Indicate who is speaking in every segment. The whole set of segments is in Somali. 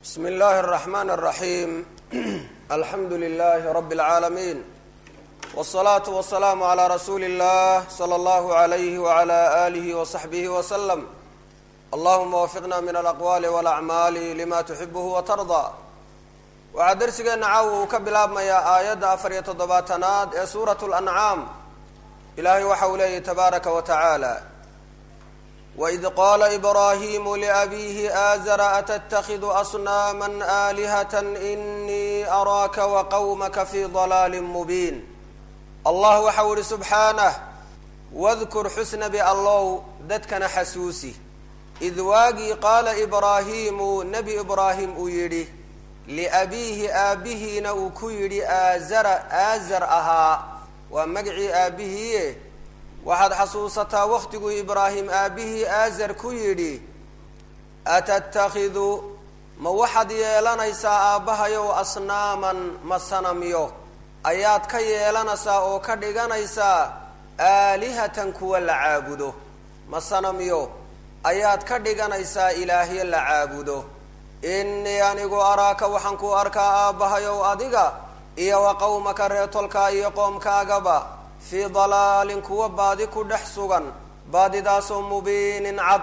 Speaker 1: bsm اllahi الرحmn الرaحيم alxamdu لlh رb العaalمين والصlaaة والسlاam عlى rasuuli الlah slى اllah عlyh وعlى آlih وصaxbih وsلم allahuma wafiqna min alaqwaali wاlacmaali lima tuxibh watarضى waxaa dersigeena caawa uu ka bilaabmayaa aayadda afar iyo toddobaatanaad ee suuraة الأncaam ilahay waxa uu leeyahy tabaaraka wa taعaalى وإid qاla إbrahim لأbيhi آzra aتتkid أصناama آlihaة إnii أraaka وqwmka fي ضlاal mubin allah waxa u ihi subxaanه wاdkur xusnabi allow dadkana xasuusi id waagii qaala ibraahimu nebi ibraahim uu yidhi liabiihi aabbihiina uu ku yidhi aazara aazar ahaa waa magacii aabbihiie waxaad xasuusataa waktiguu ibraahim aabbihii aazar ku yidhi atattakhidu ma waxaad yeelanaysaa aabbahayow asnaaman ma sanamyo ayaad ka yeelanaysaa oo ka dhiganaysaa aalihatan kuwa la caabudo ma sanamyo ayaad ka dhiganaysaa ilaahyo la caabudo innii anigu araaka waxaan ku arkaa aabbahayow adiga iyo wa qowmaka reetolkaa iyo qoomkaagaba fii dalaalin kuwa baadi ku dhex sugan baadidaasoo mubiinin cad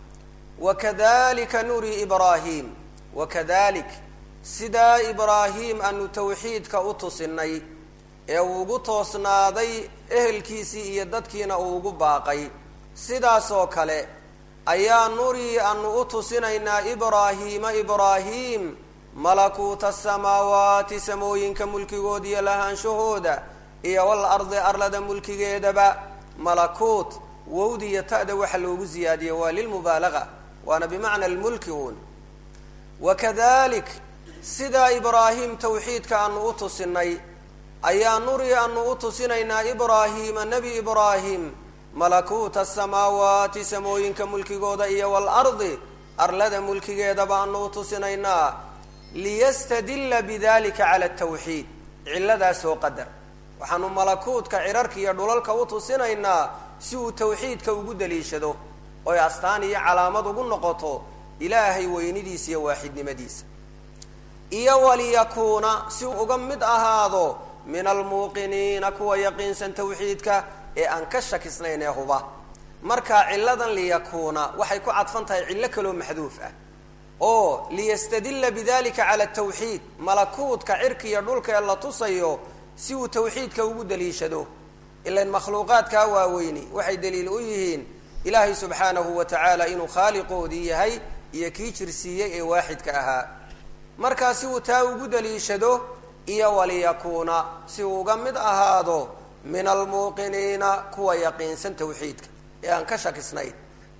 Speaker 1: wakadalika nuri ibraahim wakadalik sidaa ibraahim aanu tawxiidka u tusinay ee uu ugu toosnaaday ehelkiisii iyo dadkiina uu ugu baaqay sidaasoo kale ayaa nurii aanu u tusinaynaa ibraahiima ibraahim malakuuta asamaawaati samooyinka mulkigood iyo lahaanshahooda iyo wal ardi arlada mulkigeedaba malakuut wowdi iyo ta'da waxa loogu ziyaadiyey waa lilmubaalaga waana bimacna lmulki uun wakadalik sidaa ibraahim tawxiidka aanu u tusinay ayaa nuri aanu u tusinaynaa ibraahiima nebi ibraahim malakuuta asamaawaati samooyinka mulkigooda iyo waalardi arlada mulkigeedaba aanu u tusinaynaa liyastadilla bidalika cala atawxiid cilladaasoo qadar waxaanu malakuutka cirarka iyo dhulalka u tusinaynaa si uu tawxiidka ugu daliishado oy astaan iyo calaamad ugu noqoto ilaahay weynidiisa iyo waaxidnimadiisa iyo waliyakuuna si uu uga mid ahaado min almuuqiniina kuwa yaqiinsan tawxiidka ee aan ka shakisnayn ee huba marka cilladan liyakuuna waxay ku cadfan tahay cillo kaloo maxduuf ah oo liyastadilla bidalika cala tawxiid malakuutka cirka iyo dhulka ee la tusayo si uu tawxiidka ugu daliishado ilan makhluuqaadkaa waaweyni waxay daliil u yihiin ilaahay subxaanahu wa tacaala inuu khaaliqoodii yahay iyo kii jirsiiyey ee waaxidka ahaa markaa si uu taa ugu daliishado iyo waliyakuuna si uu uga mid ahaado min almuuqiniina kuwa yaqiinsan tawxiidka ee aan ka shakisnayn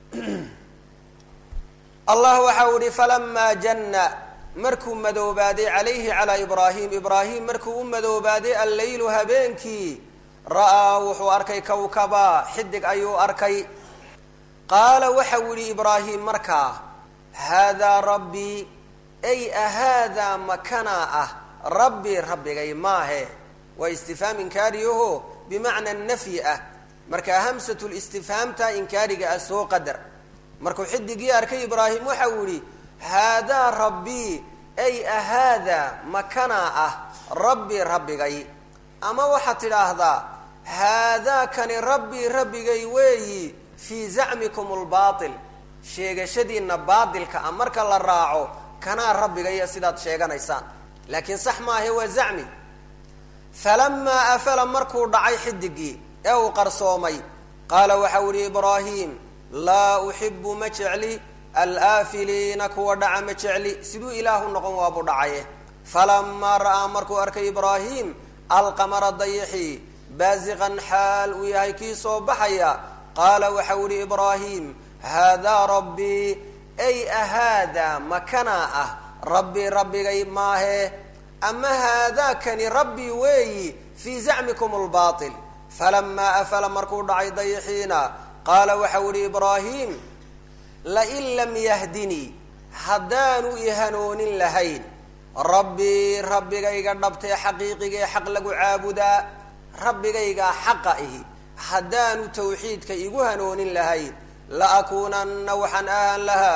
Speaker 1: allah waxa uu ihi falamaa janna markuu madoobaaday calayhi calaa ibraahim ibraahim markuu u madoobaaday alleylu habeenkii ra'aa wuxuu arkay kawkaba xidig ayuu arkay qaala waxau yihi ibraahim markaa haadaa rabbii ay ahaadaa makanaa ah rabbii rabbigay maahe waa istifhaam inkaariyaho bimacna nafyi ah marka hamsatu listifhaamta inkaariga ah soo qadar markuu xidigii arkay ibraahim waxa uu yihi haadaa rabbii ay ahaadaa makanaa ah rabbii rabbigay ama waxaad tidhaahdaa haadaa kani rabbii rabbigay weeyi fii zacmikum lbaatil sheegashadiinna baatilka ah marka la raaco kanaa rabbigaya sidaad sheeganaysaan laakiin sax maahe waa zacmi falamaa afala markuu dhacay xidigii ee uu qarsoomay qaala waxau ihi ibraahim laa uxibu ma jecli alaafiliina kuwa dhaca ma jecli siduu ilaahu noqon waabuu dhacaye falamaa ra'aa markuu arkay ibraahim alqamara dayixii baasiqan xaal uu yahay kii soo baxaya qaala waxau ihi ibraahim haadaa rabbii ay ahaadaa makanaa ah rabbii rabbigay maahe ama haadaakani rabbii weeyi fii zacmikum lbaatil falamaa afala markuu dhacay dayixiina qaala waxau ihi ibraahim lain lam yahdinii haddaanu i hanoonin lahayn rabbii rabbigayga dhabtee xaqiiqigae xaq lagu caabudaa rabbigaygaa xaqa ihi haddaanu tawxiidka igu hanoonin lahayn la akuunanna waxaan ahaan lahaa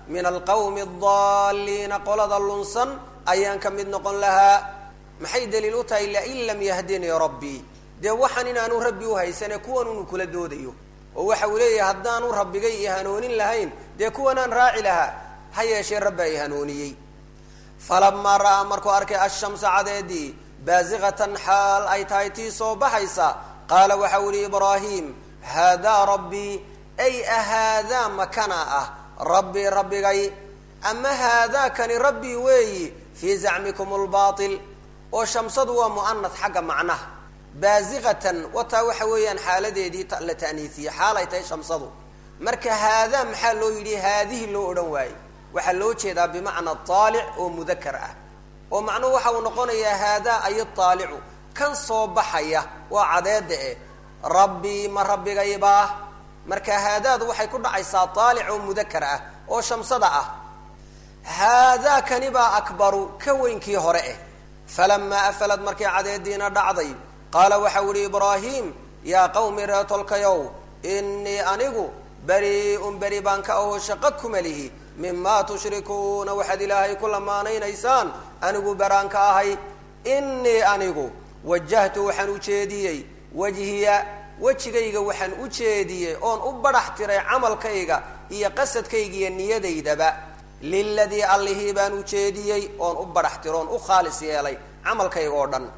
Speaker 1: min alqawmi adaalliina qolada lunsan ayaan ka mid noqon lahaa maxay daliil u tahay lain lam yahdinii rabbii dee waxaan inaanu rabbi uhaysane kuwan unu kula doodayo oo waxa uu leeyahay haddaanu rabbigay i hanoonin lahayn dee kuwanaan raaci lahaa ha yeeshee rabbi ay hanooniyey falamaa ra'aa markuu arkay ashamsa cadeedii baasiqatan xaal ay tahay tii soo baxaysa qaala waxa u yihi ibraahim haadaa rabbii ay ahaadaa makana ah rabbii rabbigay ama haadaa kani rabbii weeyi fii zacmikum lbaatil oo shamsadu waa mu'anad xagga macnaha baasiqatan wataa waxa weeyaan xaaladeedii la ta'niisiye xaal ay tahay shamsadu marka haadaa maxaa loo yidhi haadihi loo odhan waaye waxaa loo jeedaa bimacna aalic oo mudakar ah oo macnuhu waxa uu noqonayaa haadaa ay aalicu kan soo baxaya waa cadeeda eh rabbii ma rabbigaybaa marka haadaadu waxay ku dhacaysaa aalic oo mudakar ah oo shamsada ah haadaa kani baa akbaru ka weynkii hore eh falamaa afalad markii cadeediina dhacday qaala waxa u ihi ibraahim yaa qawmi reetolkayow inii anigu bari-un beri baan ka aho shaqo kuma lihi mimaa tushrikuuna waxaad ilaahay ku lamaanaynaysaan anigu baraan ka ahay inii anigu wajahtu waxaan u jeediyey wajhiya wejigayga waxaan u jeediyey oon u badhax tiray camalkayga iyo qasadkayga iyo niyadaydaba liladii allihii baan u jeediyey oon u badhax tiro oon u khaalis yeelay camalkayga oo dhan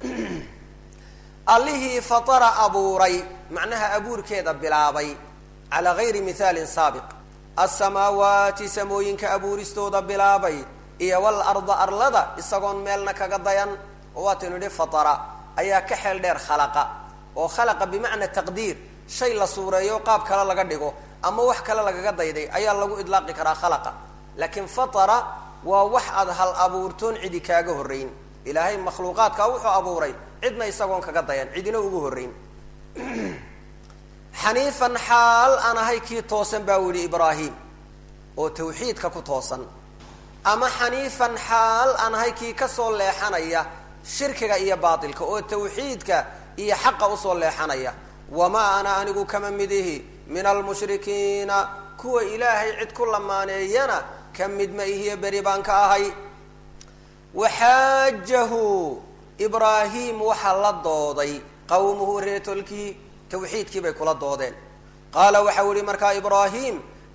Speaker 1: allihii fatara abuuray macnaha abuurkeeda bilaabay calaa gayri mihaalin saabiq alsamaawaati samooyinka abuuristooda bilaabay iyo walarda arlada isagoon meelna kaga dayan oo waataynu idhi fatara ayaa ka xeel dheer khalaqa oo khalaqa bimacna taqdiir shay la suureeyo qaab kale laga dhigo ama wax kale lagaga dayday ayaa lagu idlaaqi karaa khalaqa laakiin fatara waa wax aad hal abuurtoon cidi kaaga horrayn ilaahay makhluuqaadka wuxuu abuuray cidna isagoon kaga dayan cidina ugu horrayn xaniifan xaal aan ahay kii toosan baa u yihi ibraahim oo tawxiidka ku toosan ama xaniifan xaal aan ahay kii kasoo leexanaya shirkiga iyo baatilka oo tawxiidka iyo xaqa usoo leexanaya wamaa ana anigu kama midihi min almushrikiina kuwa ilaahay cid ku lamaaneeyana ka mid ma ihiyo beri baan ka ahay waxaajahu ibraahim waxaa la dooday qawmuhu reetolkii tawxiidkii bay kula doodeen qaala waxa u yihi markaa ibraahim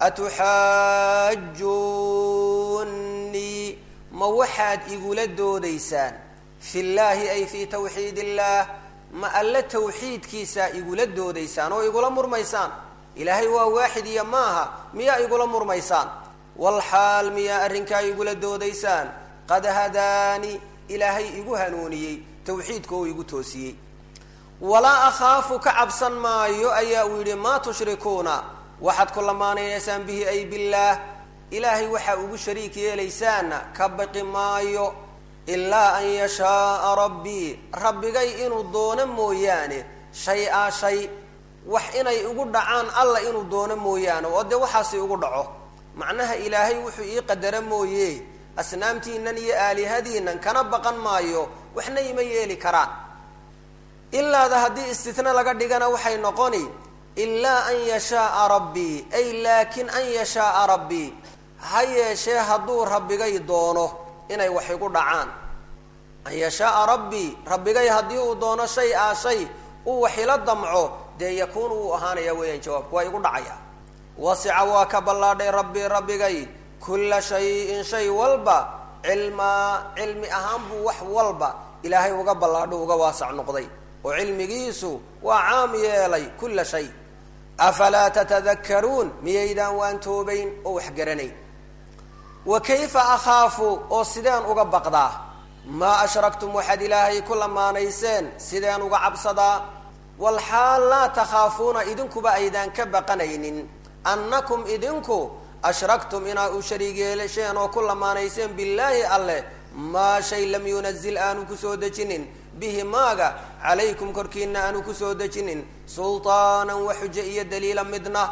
Speaker 1: atuxaajunnii ma waxaad igula doodaysaan fi llaahi ay fi tawxiid illaah ma alle tawxiidkiisaa igula doodaysaan oo igula murmaysaan ilaahay waa waaxid iyo maaha miyaa igula murmaysaan walxaal miyaa arrinkaa igula doodaysaan qad hadaani ilaahay igu hanuuniyey tawxiidka oo igu toosiyey walaa akhaafu ka cabsan maayo ayaa uu yidhi maa tushrikuuna waxaad ku lamaanaynaysaan bihi ay billaah ilaahay waxaa ugu shariik yeelaysaanna ka baqi maayo ilaa an yashaaa rabbii rabbigay inuu doono mooyaane shay-a shay wax inay igu dhacaan alla inuu doono mooyaane oo dee waxaasi igu dhaco macnaha ilaahay wuxuu ii qadara mooye asnaamtiinan iyo aalihadiinan kana baqan maayo waxna ima yeeli karaan ilaada haddii istitna laga dhigana waxay noqoni ilaa an yashaaa rabbii ay laakin an yashaaa rabbii ha yeeshee hadduu rabbigay doono inay wax igu dhacaan an yashaaa rabbii rabbigay haddii uu doono shay a shay uu wax ila damco dee yakuunu wuu ahaanaya weeyaan jawaabku waa igu dhacaya wasica waa ka ballaadhay rabbii rabbigay kulla shayin shay walba cilmaa cilmi ahaan buu wax walba ilaahay uga ballaadho uga waasac noqday oo cilmigiisu waa caam yeelay kulla shay afalaa tatadakaruun miyaydaan waan toobayn oo wax garanayn wa kayfa akhaafu oo sideen uga baqdaa maa ashraktum waxaad ilaahay ku lamaanayseen sideen uga cabsadaa walxaal laa takhaafuuna idinkuba aydaan ka baqanaynin annakum idinku ashraktum inaad u shariig yeelasheen oo ku lamaanayseen billaahi alleh maa shay lam yunazil aanu kusoo dejinin bihi maaga calaykum korkiina aanu kusoo dejinin sultaanan wa xujo iyo daliila midna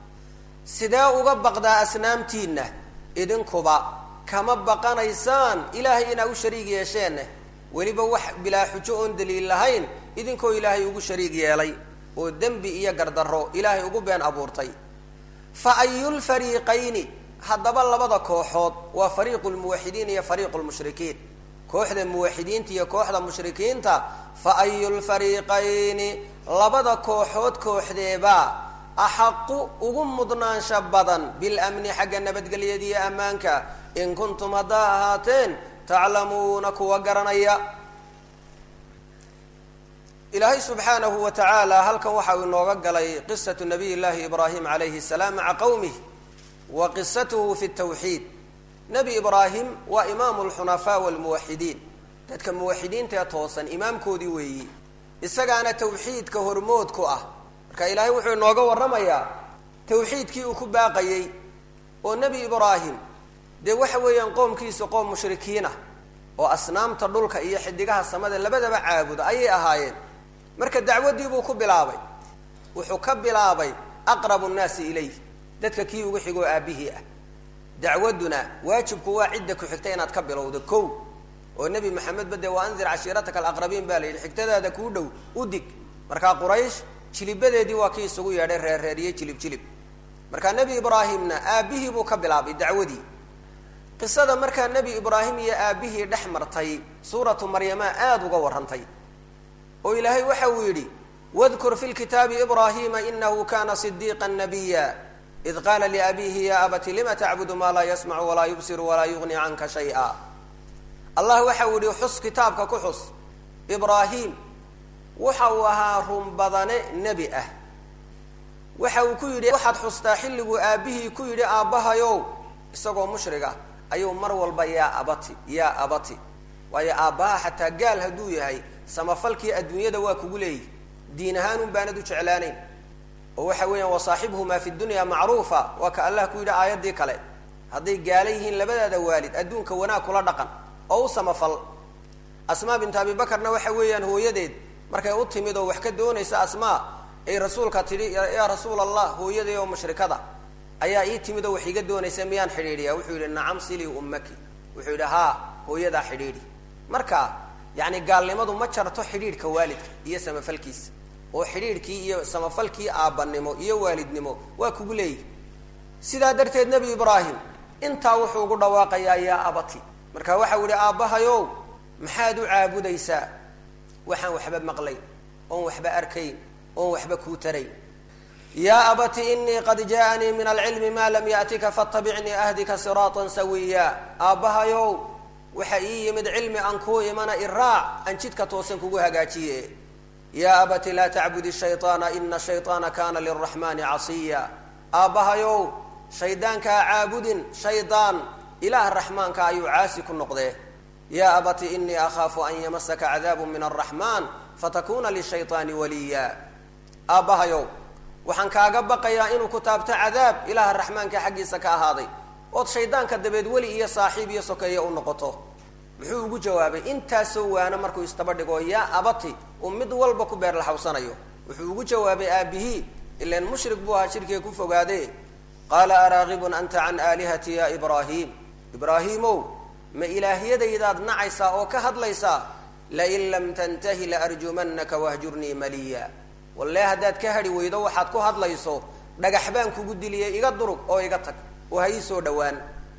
Speaker 1: sidee uga baqdaa asnaamtiinna idinkuba kama baqanaysaan ilaahay inaa u shariig yeesheenne weliba wax bilaa xujo oon daliil lahayn idinkoo ilaahay ugu shariig yeelay oo dembi iyo gardarro ilaahay ugu been abuurtay fa ayulfariiqayni haddaba labada kooxood waa fariiqu lmuwaxidiin iyo fariiqu lmushrikiin kooxda muwaxidiinta iyo kooxda mushrikiinta fa ayu lfariiqayni labada kooxood kooxdeebaa axaqu ugu mudnaansha badan bilamni xagga nabadgelyada iyo ammaanka in kuntum haddaa ahaateen taclamuuna kuwa garanaya ilaahay subxaanahu wa tacaala halkan waxa uu inooga galay qisatu nabiy llaahi ibraahim calayhi salaam maca qowmih wa qisatuhu fi tawxiid nebi ibraahim waa imaamu lxunafaa walmuwaxidiin dadka muwaxidiinta ee toosan imaamkoodii weeyi isagaana tawxiidka hormood ku ah marka ilaahay wuxuu inooga warramayaa tawxiidkii uu ku baaqayey oo nebi ibraahim dee waxa weeyaan qoomkiisa qoom mushrikiinah oo asnaamta dhulka iyo xidigaha samada labadaba caabuda ayay ahaayeen marka dacwaddii buu ku bilaabay wuxuu ka bilaabay aqrabu nnaasi ilayh dadka kii ugu xigoo aabihii ah dacwadduna waajibku waa cidda ku xigta inaad ka bilowdo kow oo nebi maxamedba dee waa anzir cashiirataka alaqrabiin baa la yidhi xigtadaada kuu dhow u dig markaa quraysh jilibadeedii waa kii isugu yeedhay reerreeriyey jilib jilib markaa nebi ibraahimna aabbihii buu ka bilaabay dacwadii qisada markaa nebi ibraahim iyo aabbihii dhex martay suuratu maryama aada uga warrantay oo ilaahay waxa uu yidhi wadkur fi lkitaabi ibraahima inahu kana sidiiqa nabiya id qaala liabiihi ya abati lima tacbudu maa laa yasmacu walaa yubsiru walaa yugni canka shaya allah waxa uu yihi xus kitaabka ku xus ibraahim waxa uu ahaa run badane nebi ah waxa uu ku yidhi waxaad xustaa xilliguu aabbihii ku yidhi aabbahayow isagoo mushriga ayuu mar walba yaa abati yaa abati waayo aabbaha xataa gaal hadduu yahay samafalkii adduunyada waa kugu leeyihi diin ahaan un baanad u jeclaanayn oo waxa weeyaan wasaaxibhumaa fi dunya macruufa waa ka allah ku yidhi aayaddii kale hadday gaala yihiin labadaada waalid adduunka wanaag kula dhaqan oo u samafal asmaa bintu abi bakarna waxa weeyaan hooyadeed markay u timid oo wax ka doonaysa asmaa ay rasuulka tidhi yaa rasuul allah hooyaday oo mushrikada ayaa ii timid oo wax iga doonaysa miyaan xidhiidhiya wuxuu yidhi nacam silii ummaki wuxuu yidhi haa hooyadaa xidhiidhi marka yacni gaalnimadu ma jarto xidhiidhka waalidka iyo samafalkiisa oo xidhiidhkii iyo samafalkii aabbanimo iyo waalidnimo waa kugu leeyihi sidaa darteed nebi ibraahim intaa wuxuu ugu dhawaaqayaa yaa abati marka waxau yihi aabbahayow maxaad u caabudaysaa waxaan waxba maqlayn oon waxba arkayn oon waxba kuu tarayn yaa abati inii qad jaaanii min alcilmi maa lam yaatika fatabicnii ahdika siraatan sawiya aabbahayow waxa ii yimid cilmi aan kuu imana iraac aan jidka toosan kugu hagaajiye yaa abati laa tacbudi shayطaana ina shayطaana kana liraxmani casiya aabbahayow shaydaankaa caabudin shaydaan ilaah raxmaanka ayuu caasi ku noqdee yaa abati inii akhaafu an yamasaka cadaabu min araxmaan fatakuna lishayطaani waliya aabbahayow waxaan kaaga baqayaa inuu ku taabto cadaab ilaaha raxmaanka xaggiisa ka ahaaday ood shaydaanka dabeed weli iyo saaxiib iyo sokeeya u noqoto muxuu ugu jawaabay intaasoo waano markuu istaba dhigo yaa abati uu mid walba ku beer laxawsanayo wuxuu ugu jawaabay aabihii ilan mushrik buu ahaa shirkiga ku fogaade qaala araagibun anta can aalihati ya ibraahim ibraahiimow ma ilaahyadaydaad nacaysaa oo ka hadlaysaa lain lam tantahi laarjumanaka wahjurnii maliya walle haddaad ka hadhi weydo waxaad ku hadlayso dhagax baan kugu diliyay iga durug oo iga tag oo ha ii soo dhowaan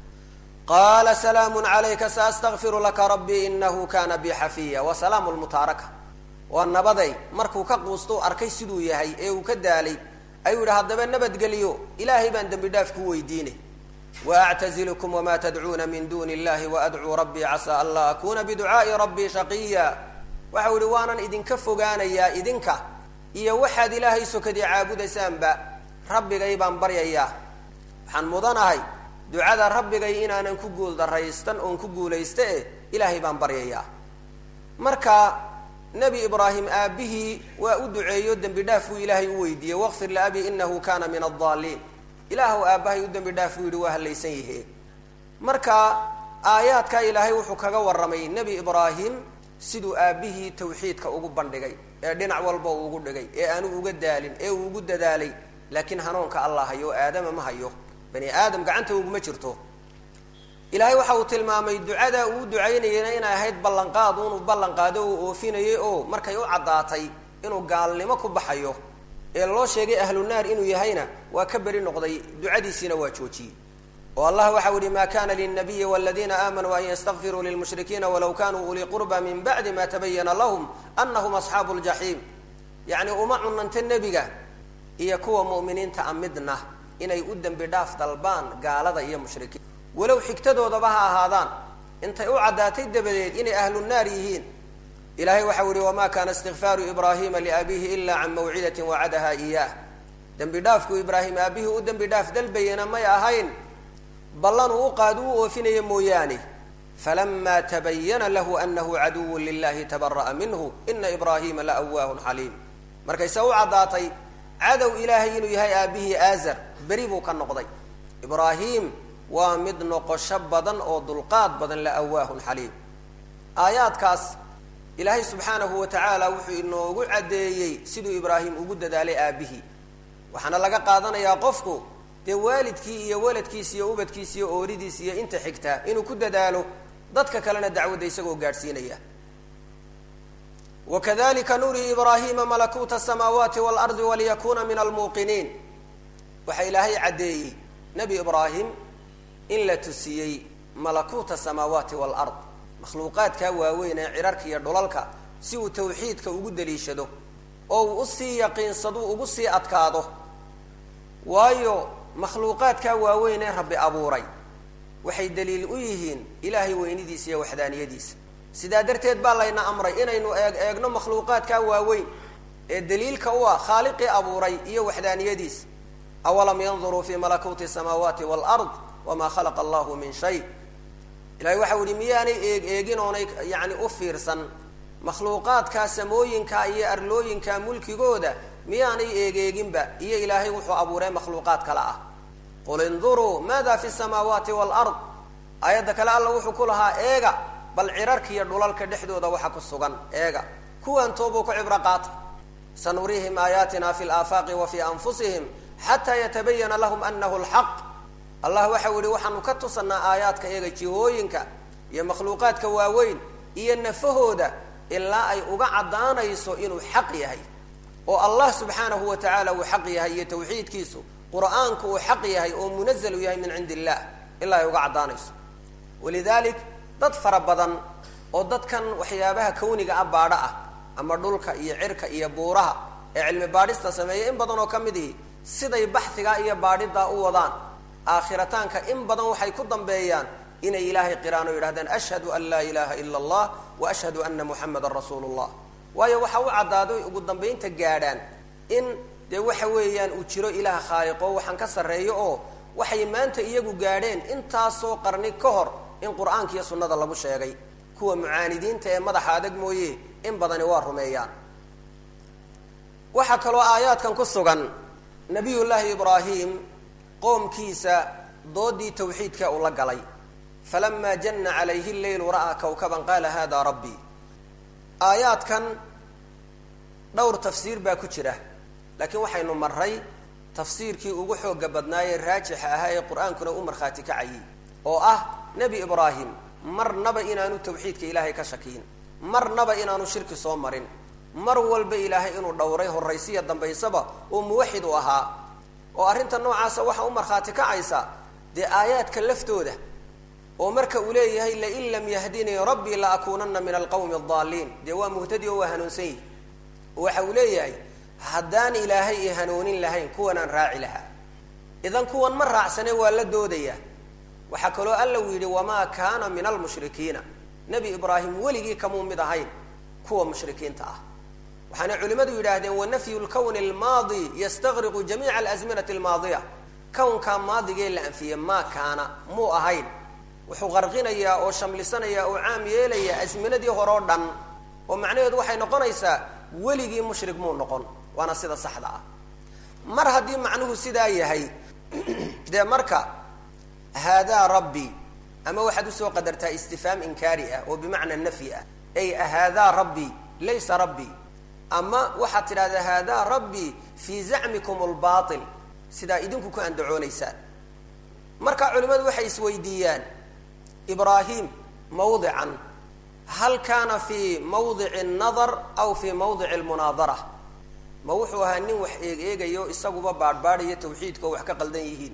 Speaker 1: qaala salaamun calayka saastakfiru laka rabbii inahu kana bi xafiya wa salaamu lmutaaraka waa nabaday markuu ka quustou arkay siduu yahay ee uu ka daalay ayuu yidhi haddaba nabadgeliyo ilaahay baan dembi dhaaf ku weydiine waactazilukum wama tadcuuna min duni illahi waadcuu rabbii casaa an laa akuna biducaai rabbii shaqiya waxau yihi waanan idinka fogaanayaa idinka iyo waxaad ilaahay sokadii caabudaysaanba rabbigay baan baryayaa waxaan mudanahay ducada rabbigay inaanan ku guul daraystan oon ku guulaysta eh ilaahay baan baryayaa marka nebi ibraahim aabbihii waa u duceeyo dembi dhaaf buu ilaahay u weydiiyey waqfir liabi inahu kana min addaaliin ilaahw aabbahay u dembi dhaaf buu yidhi waa hallaysan yahe marka aayaadkaa ilaahay wuxuu kaga warramay nebi ibraahim siduu aabbihii tawxiidka ugu bandhigay ee dhinac walba uu ugu dhigay ee aanu uga daalin ee uu ugu dadaalay laakiin hanuunka allah hayo aadama ma hayo bani aadam gacanta uguma jirto ilaahay waxa uu tilmaamay ducada uu ducaynayena inay ahayd ballanqaad unu ballanqaado uu oofinayay oo markay u caddaatay inuu gaalnimo ku baxayo ee loo sheegay ahlu naar inuu yahayna waa ka beri noqday ducadiisiina waa joojiyey oo allah waxau yihi ma kana lلnabiyi wاladiina aamanuu an ystakfiruu lilmushrikiina walow kanuu ulii qurba min bacdi ma tabayana lahm anahum asxaabu اljaxiim yacni uma cunanta nebiga iyo kuwa mu'miniinta a midna inay u dembi dhaaf dalbaan gaalada iyo mushrikiin walow xigtadoodaba ha ahaadaan intay u caddaatay dabadeed inay ahlu naar yihiin ilahay waxau yihi wama kana istikfaaru ibrahima liabihi ila can mawcidati wacadaha iyah dembi dhaafku ibraahim aabihii u dembi dhaaf dalbayana may ahayn ballan uu u qaad uu oofinaya mooyaane falama tabayana lahu anahu caduwu lilahi tabara'a minhu ina ibrahima la awaahun xaliim markayse u caddaatay cadow ilaahay inuu yahay aabihii aazar beri buu ka noqday ibraahim waa mid noqosho badan oo dulqaad badan la awaahun xaliim aayaadkaas ilaahay subxaanahu wa tacaala wuxuu inoogu caddeeyey siduu ibraahim ugu dadaalay aabihii waxaana laga qaadanayaa qofku dee waalidkii iyo waladkiis iyo ubadkiis iyo ooridiis iyo inta xigta inuu ku dadaalo dadka kalena dacwadda isagoo gaadhsiinaya wakadalika nurii ibraahima malakuuta asamaawaati waalardi waliyakuna min almuuqiniin waxaa ilaahay caddeeyey nebi ibraahim in la tusiyey malakuuta asamaawaati waalard makhluuqaadkaa waaweyn ee cirarka iyo dhulalka si uu tawxiidka ugu daliishado oo uu usii yaqiinsado ugu sii adkaado waayo makhluuqaadkaa waaweyn ee rabbi abuuray waxay daliil u yihiin ilaahay weynidiisa iyo waxdaaniyadiisa sidaa darteed baa layna amray inaynu eeg eegno makhluuqaadkaa waaweyn ee daliilka u ah khaaliqii abuuray iyo waxdaaniyadiisa awalam yanduruu fi malakuuti samaawaati waalard wamaa khalaqa allahu min shay ilahay waxau yihi miyaanay eeg eegin oonay yani u fiirsan makhluuqaadkaa samooyinka iyo arlooyinka mulkigooda miyaanay eegeeginba iyo ilaahay wuxuu abuuray makhluuqaad kale ah qul induruu maada fi samaawaati waalard aayadda kale alla wuxuu ku lahaa eega bal cirarka iyo dhulalka dhexdooda waxa ku sugan eega kuwan toobuu ku cibro qaata sanuriihim aayaatina fi laafaaqi wa fi anfusihim xataa yatabayana lahum anahu lxaq allah waxau yihi waxaanu ka tusanaa aayaadka eega jihooyinka iyo makhluuqaadka waaweyn iyo nafahooda ilaa ay uga caddaanayso inuu xaq yahay oo allah subxaanahu wa tacaala uu xaq yahay iyo tawxiidkiisu qur'aanku uu xaq yahay oo munazalu yahay min cindi illah ilaa ay uga caddaanayso walidalik dad fara badan oo dadkan waxyaabaha kawniga ah baadho ah ama dhulka iyo cirka iyo buuraha ee cilmi baadhista sameeya in badan oo ka mid ihi siday baxhigaa iyo baadhidaa u wadaan aakhirataanka in badan waxay ku dambeeyaan inay ilaahay qiraan oo yidhahdaan ashhadu an laa ilaha ila allah wa ashhadu ana muxamadan rasuulu llah waayo waxa u caddaaday ugu dambaynta gaadhaan in dee waxa weeyaan uu jiro ilaah khaaliqo waxaan ka sarreeyo oo waxay maanta iyagu gaadheen intaasoo qarni ka hor in qur-aanka iyo sunnada lagu sheegay kuwa mucaanidiinta ee madaxa adag mooye in badani waa rumeeyaan waxaa kaloo aayaadkan ku sugan nabiyullaahi ibraahim qoomkiisa doodii tawxiidka uu la galay falama janna calayhi leylu ra'aa kawkaban qaala hada rabbii aayaadkan dhowr tafsiir baa ku jira laakiin waxaynu maray tafsiirkii ugu xooga badnaayee raajixa ahaa ee qur-aankuna u markhaati kacayay oo ah nebi ibraahim marnaba inaanu tawxiidka ilaahay ka shakiyin marnaba inaanu shirki soo marin mar walba ilaahay inuu dhowray horraysiya dambaysaba oo muwaxid u ahaa oo arrinta noocaasa waxa u markhaati kacaysa dee aayaadka laftooda oo marka uu leeyahay lain lam yahdinii rabbii la akuunana min alqawmi adaalliin dee waa muhtadi oo waa hanuunsan yihi waxa uu leeyahay haddaan ilaahay i hanuunin lahayn kuwanaan raaci lahaa idan kuwan ma raacsane waa la doodaya waxaa kaloo alla uu yidhi wamaa kaana min almushrikiina nebi ibraahim weligii kamuu mid ahayn kuwa mushrikiinta ah waxaana culimmadu yidhaahdeen wanafyu lkowni almaadi yastaqriqu jamiica alasminati almaadiya kownkaa maadigee la anfiyey maa kaana muu ahayn wuxuu qarqinayaa oo shamlisanayaa oo caam yeelayaa asminadii hore oo dhan oo macnaheedu waxay noqonaysaa weligii mushrik muu noqon waana sida saxda ah mar haddii macnuhu sidaa yahay dee marka haadaa rabbi ama waxaad usoo qadartaa istifhaam inkaari ah oo bimacna nafyi ah ay haadaa rabbi laysa rabbi ama waxaad tidhahdaa haadaa rabbi fii zacmikum lbail sidaa idinku ku andacoonaysaan marka culimmadu waxay isweydiiyaan ibraahim mawdican hal kaana fii mawdici nadar aw fii mawdici lmunaadara ma wuxuu ahaa nin wax eeg eegayo isaguba baadhbaadhayo tawxiidka oo wax ka qaldan yihiin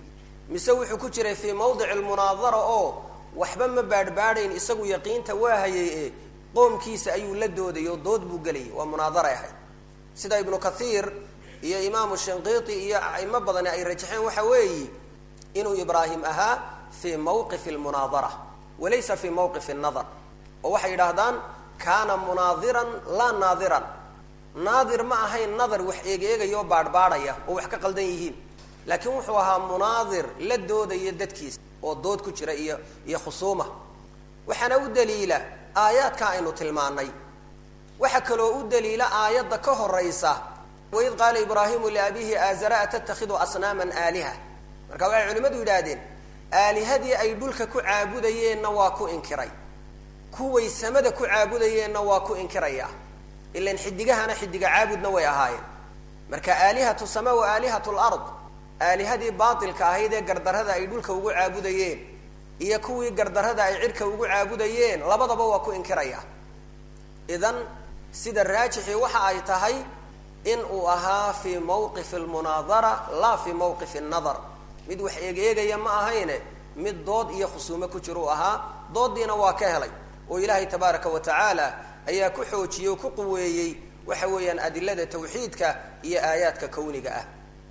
Speaker 1: mise wuxuu ku jiray fii mawdici lmunaadara oo waxba ma baadhbaadhayn isagu yaqiinta waa hayay ee qoomkiisa ayuu la doodayay oo dood buu gelayay waa munaadaray ahayd sida ibnu kathiir iyo imaamu shinqiiti iyo aimo badani ay rajaxeen waxa weeyi inuu ibraahim ahaa fii mawqifi lmunaadara walaysa fii mawqifi nadar oo waxay yidhaahdaan kaana munaadiran laa naadiran naadir ma ahayn nadar wax eegeegaya oo baadhbaadhaya oo wax ka qaldan yihiin laakiin wuxuu ahaa munaadir la doodaya dadkiisa oo dood ku jira iyo iyo khusuuma waxaana u daliila aayaadka aynu tilmaanay waxaa kaloo u daliila aayadda ka horaysa waid qaala ibraahimu liabihi aazara atattakhidu asnaaman aaliha marka waxay culimmadu yidhaahdeen aalihadii ay dhulka ku caabudayeenna waa ku inkiray kuway samada ku caabudayeenna waa ku inkiraya ilan xidigahana xidiga caabudna way ahaayeen marka aalihatu sama wa aalihatu lard aalihadii baatilka ahayd ee gardarrada ay dhulka ugu caabudayeen iyo kuwii gardarrada ay cirka ugu caabudayeen labadaba waa ku inkiraya idan sida raajixii waxa ay tahay in uu ahaa fii mawqifi almunaadara laa fii mawqifi annadar mid wax eegeegaya ma ahayne mid dood iyo khusuumo ku jira u ahaa dooddiina waa ka helay oo ilaahay tabaaraka wa tacaala ayaa ku xoojiyey oo ku quweeyey waxa weeyaan adilada tawxiidka iyo aayaadka kawniga ah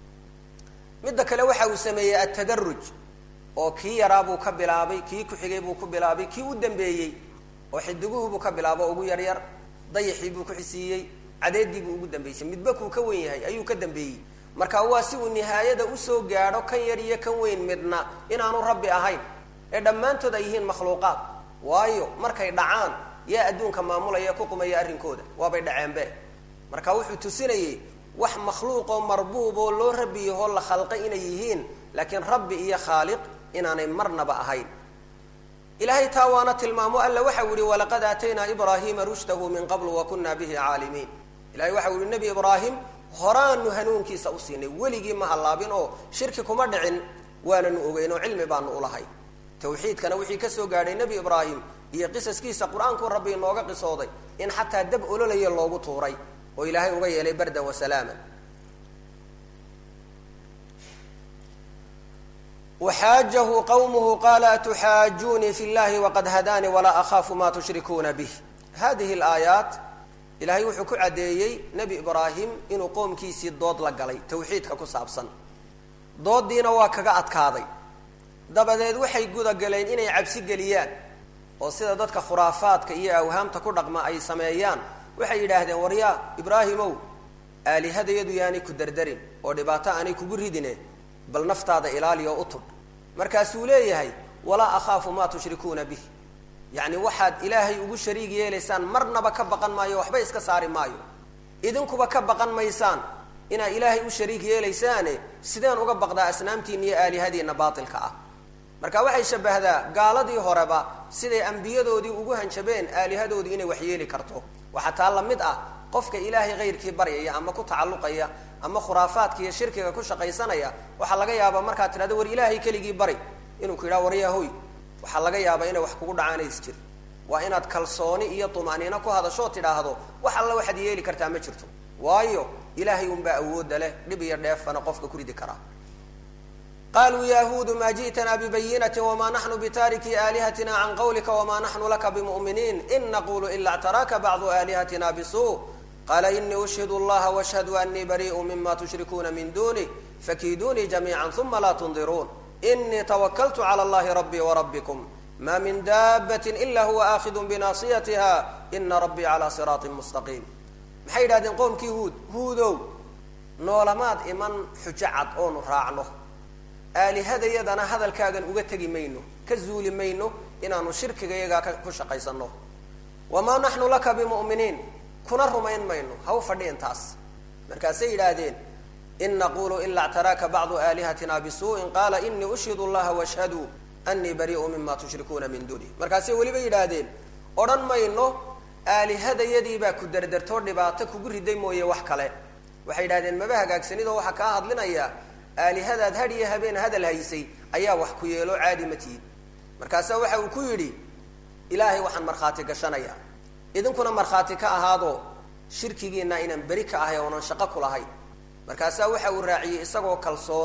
Speaker 1: midda kale waxa uu sameeyey atadaruj oo kii yaraa buu ka bilaabay kii ku-xigay buu ku bilaabay kii u dambeeyey oo xidiguhu buu ka bilaabo ugu yaryar dayaxii buu ku xisiiyey cadeedii buu ugu dambeysay midba kuu ka wen yahay ayuu ka dambeeyey marka waa si uu nihaayada usoo gaadho kan yar iyo kan weyn midna inaanu rabbi ahayn ee dhammaantood ay yihiin makhluuqaad waayo markay dhacaan yaa adduunka maamulaya ku qumaya arrinkooda waabay dhaceenbe marka wuxuu tusinayey wax makhluuqoo marbuub oo loo rabbi yahoo la khalqay inay yihiin laakiin rabbi iyo khaaliq inaanay marnaba ahayn ilaahay taa waana tilmaamo alla waxau yihi walaqad aataynaa ibraahiima rushdahu min qabl wa kunaa bihi caalimiin ilahay waxau yihi nebi ibraahim horaanu hanuunkiisa u siinay weligii ma hallaabin oo shirki kuma dhicin waananu ogeyn oo cilmi baanu ulahay tawxiidkana wixii kasoo gaadhay nebi ibraahim iyo qisaskiisa qur-aanku rabbi inooga qisooday in xataa dab ololaya loogu tuuray oo ilaahay uga yeelay bardan wa salaaman waxaajahu qawmuhu qaala atuxaajuunii fi llahi waqad hadaanii walaa akhaafu ma tushrikuuna bih hadihi alaayaat ilaahay wuxuu ku caddeeyey nebi ibraahim inuu qoomkiisii dood la galay tawxiidka ku saabsan dooddiina waa kaga adkaaday dabadeed waxay gudagaleen inay cabsi geliyaan oo sida dadka khuraafaadka iyo awhaamta ku dhaqma ay sameeyaan waxay yidhaahdeen waryaa ibraahimow aalihadayadu yaanay ku dardarin oo dhibaato aanay kugu ridine bal naftaada ilaali oo u tub markaasuu leeyahay walaa akhaafu maa tushrikuuna bih yacni waxaad ilaahay ugu shariig yeelaysaan marnaba ka baqan maayo waxba iska saari maayo idinkuba ka baqan maysaan inaad ilaahay u shariig yeelaysaane sideen uga baqdaa asnaamtiina iyo aalihadiina baatilka ah marka waxay shabahdaa gaaladii horeba siday ambiyadoodii ugu hanjabeen aalihadoodii inay wax yeeli karto waxaa taa la mid ah qofka ilaahay hayrkii baryaya ama ku tacalluqaya ama khuraafaadka iyo shirkiga ku shaqaysanaya waxaa laga yaabaa markaad tidhahdo war ilaahay keligii bari inuu ku yidhaha waryahoy waxaa laga yaabaa inay wax kugu dhacaanays jir waa inaad kalsooni iyo tuma'niino ku hadashoo tidhaahdo wax alla waxaad yeeli kartaa ma jirto waayo ilaahay unbaa awoodda leh dhib iyo dheefana qofka ku ridi karaa qaluu yahuudu ma ji'tana bibayinati wma naxnu bitaariki aalihatina can qawlika wma naxnu laka bimuminiin in naqulu ila ctaraaka bacdu aalihatina bisu qala inii ushhidu allaha washhadu anii bariiءu mima tushrikuuna min dunih fakiidunii jamiica uma la tundiruun inii twakaltu clى اllahi rabbii wrabbikum ma min daabati ila huwa aakhidu binaasiyatiha ina rabbii calى siraaطi mustaqiim maxay yidhahdeen qoomkii huud huudow noolamaad iman xujo cad oonu raacno aalihadayadana hadalkaagan uga tegi mayno ka zuuli mayno inaanu shirkigayagaa ku shaqaysano wamaa naxnu laka bimuminiin kuna rumayn mayno ha u fadhiin taas markaasay yidhaahdeen in naqulu ila ctaraaka bacdu aalihatina bisuuءin qaala inii ushhidu llaha washhaduu anii bariiءu mima tushrikuuna min dunih markaasay weliba yidhaahdeen odhan mayno aalihadayadiibaa ku derdertoo dhibaato kugu riday mooye wax kale waxay yidhahdeen maba hagaagsanidoo waxaa kaa hadlinaya aalihadaad had iyo habeen hadal haysay ayaa wax ku yeelo caadi ma tiid markaasaa waxa uu ku yidhi ilaahay waxaan markhaati gashanaya idinkuna markhaati ka ahaadoo shirkigiina inaan beri ka ahay oonan shaqo ku lahayn markaasaa waxa uu raaciyey isagoo kalsoon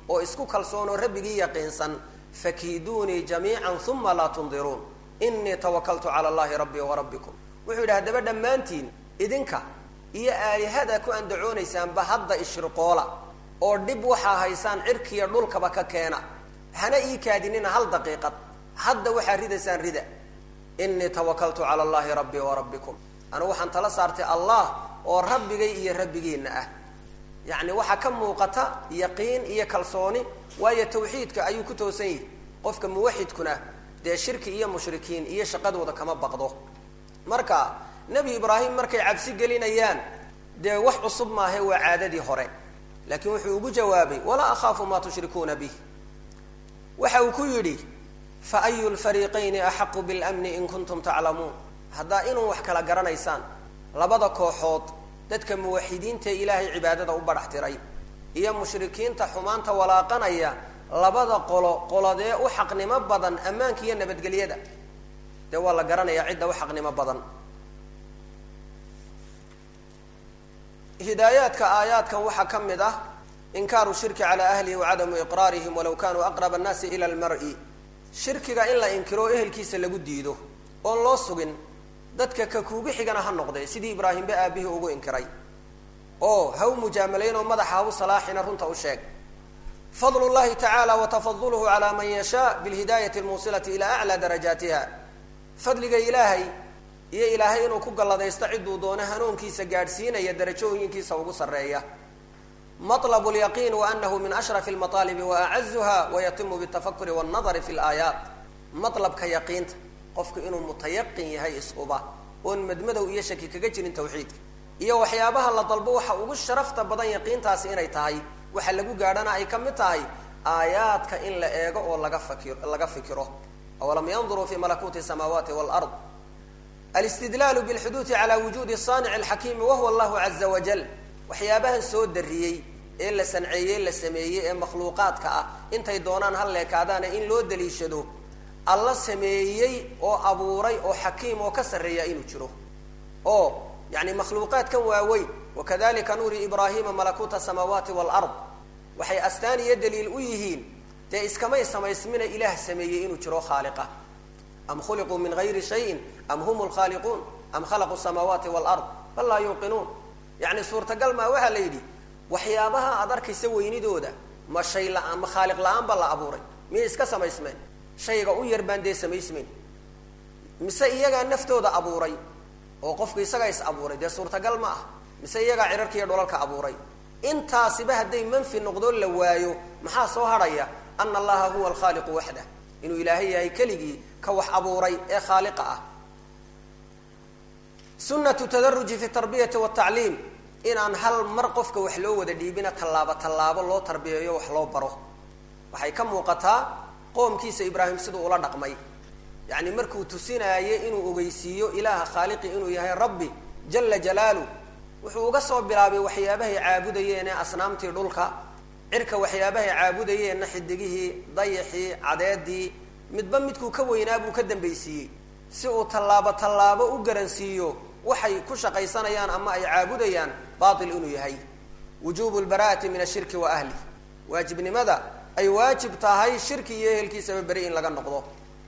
Speaker 1: oo isku kalsoon oo rabbigii yaqiinsan fakiiduunii jamiican uma laa tundiruun inii tawakaltu cala allahi rabbii wa rabbikum wuxuu yidhi haddaba dhammaantiin idinka iyo aalihada ku andacoonaysaan hadda ishriqoola oo dhib waxaa haysaan cirkiya dhulkaba ka keena hana ii kaadinina hal daqiiqad hadda waxaa ridaysaan rida inii tawakaltu cala allahi rabbii wa rabbikum anigu waxaan tala saartay allah oo rabbigay iyo rabbigiina ah yacni waxaa ka muuqata yaqiin iyo kalsooni waayo tawxiidka ayuu ku toosan yihi qofka muwaxidkuna dee shirki iyo mushrikiin iyo shaqadooda kama baqdo marka nebi ibraahim markay cabsi gelinayaan dee wax cusub maahe waa caadadii hore laakiin wuxuu ugu jawaabay walaa akhaafu maa tushrikuuna bih waxa uu ku yidhi fa ayu lfariiqayni axaqu bilmni in kuntum taclamuun haddaa inuu wax kala garanaysaan labada kooxood dadka muwaxidiintae ilaahay cibaadada u badhax tiray iyo mushrikiinta xumaanta walaaqanaya labada qolo qoladee u xaqnimo badan ammaanka iyo nabadgelyada dee waa la garanayaa cidda u xaqnimo badan hidaayaadka aayaadkan waxaa ka mid ah inkaaru shirki calaa ahlihi wacadamu iqraarihim walaw kanuu aqraba annaasi ila lmar-i shirkiga in la inkiro ehelkiisa lagu diido oon loo sugin dadka ka kuugu xigana ha noqdee sidii ibraahimbe aabihii ugu inkiray oo ha u mujaamalayn oo madaxa ha u salaaxina runta u sheeg fadl llahi tacaala wa tafaduluhu calaa man yashaa bilhidaayati almuusilati ilaa aclaa darajaatiha fadliga ilaahay iyo ilaahay inuu ku galladaysto cidduu doono hanuunkiisa gaadhsiinaya darajooyinkiisa ugu sarreeya maطlb اlyaqiin waanahu min ashraf اlmaطaalibi waacazuha wayatimu bاtafakuri wاnnadari fi اlaayaat maطlabka yaqiinta qofku inuu mutayaqin yahay isquba oon madmadow iyo shaki kaga jirin tawxiidka iyo waxyaabaha la dalbo waxa ugu sharafta badan yaqiintaasi inay tahay waxa lagu gaadhana ay ka mid tahay aayaadka in la eego oo laga fakir laga fikiro awalam yanduruu fi malakuuti الsamaawaati wاlأrض alistidlaalu bاlxuduudi calى wujuudi صaanic اlxakiimi wahuwa allahu caza wajal waxyaabahan soo dariyey ee la sanceeyey la sameeyey ee makhluuqaadka ah intay doonaan ha leekaadaana in loo daliishado alla sameeyey oo abuuray oo xakiim oo ka sarreeya inuu jiro oo yani makhluuqaadkan waaweyn wakadalika nuuri ibraahima malakuuta asamaawaati waalard waxay astaan iyo daliil u yihiin dee iskamay samaysmina ilaah sameeyey inuu jiro khaaliqa am khuliquu min gayri shayin am hum lkhaaliquun am khalaquu samaawaati waalard bal laa yuuqinuun yacni suurtagal maa waxaa la yidhi waxyaabaha aad arkaysa weynidooda ma shay la-aan ma khaaliq la-aan ba la abuuray miyay iska samaysmeen shayga u yar baan dee samaysmayn mise iyagaa naftooda abuuray oo qofku isagaa is abuuray dee suurtagal ma ah mise iyagaa cirarkiiyo dholalka abuuray intaasiba hadday manfi noqdoo la waayo maxaa soo hadhaya ana allaha huwa alkhaaliqu waxdah inuu ilaahay yahay keligii ka wax abuuray ee khaaliqa ah sunatu tadaruji fi tarbiyati watacliim inaan hal mar qofka wax loo wada dhiibina tallaabo tallaabo loo tarbiyeeyo wax loo baro waxay ka muuqataa qoomkiisa ibraahim siduu ula dhaqmay yacni markuu tusinaayo inuu ogeysiiyo ilaaha khaaliqi inuu yahay rabbi jala jalaalu wuxuu uga soo bilaabay waxyaabahay caabudayeenee asnaamtii dhulka cirka waxyaabahay caabudayeenna xidigihii dayaxii cadeedii midba midkuu ka weynaa buu ka dambaysiiyey si uu tallaabo tallaabo u garansiiyo waxay ku shaqaysanayaan ama ay caabudayaan baatil inuu yahay wujubu lbaraa'ati min ashirki wa ahlih waajibnimada ay waajib tahay shirki iyo ehelkiisaba beri in laga noqdo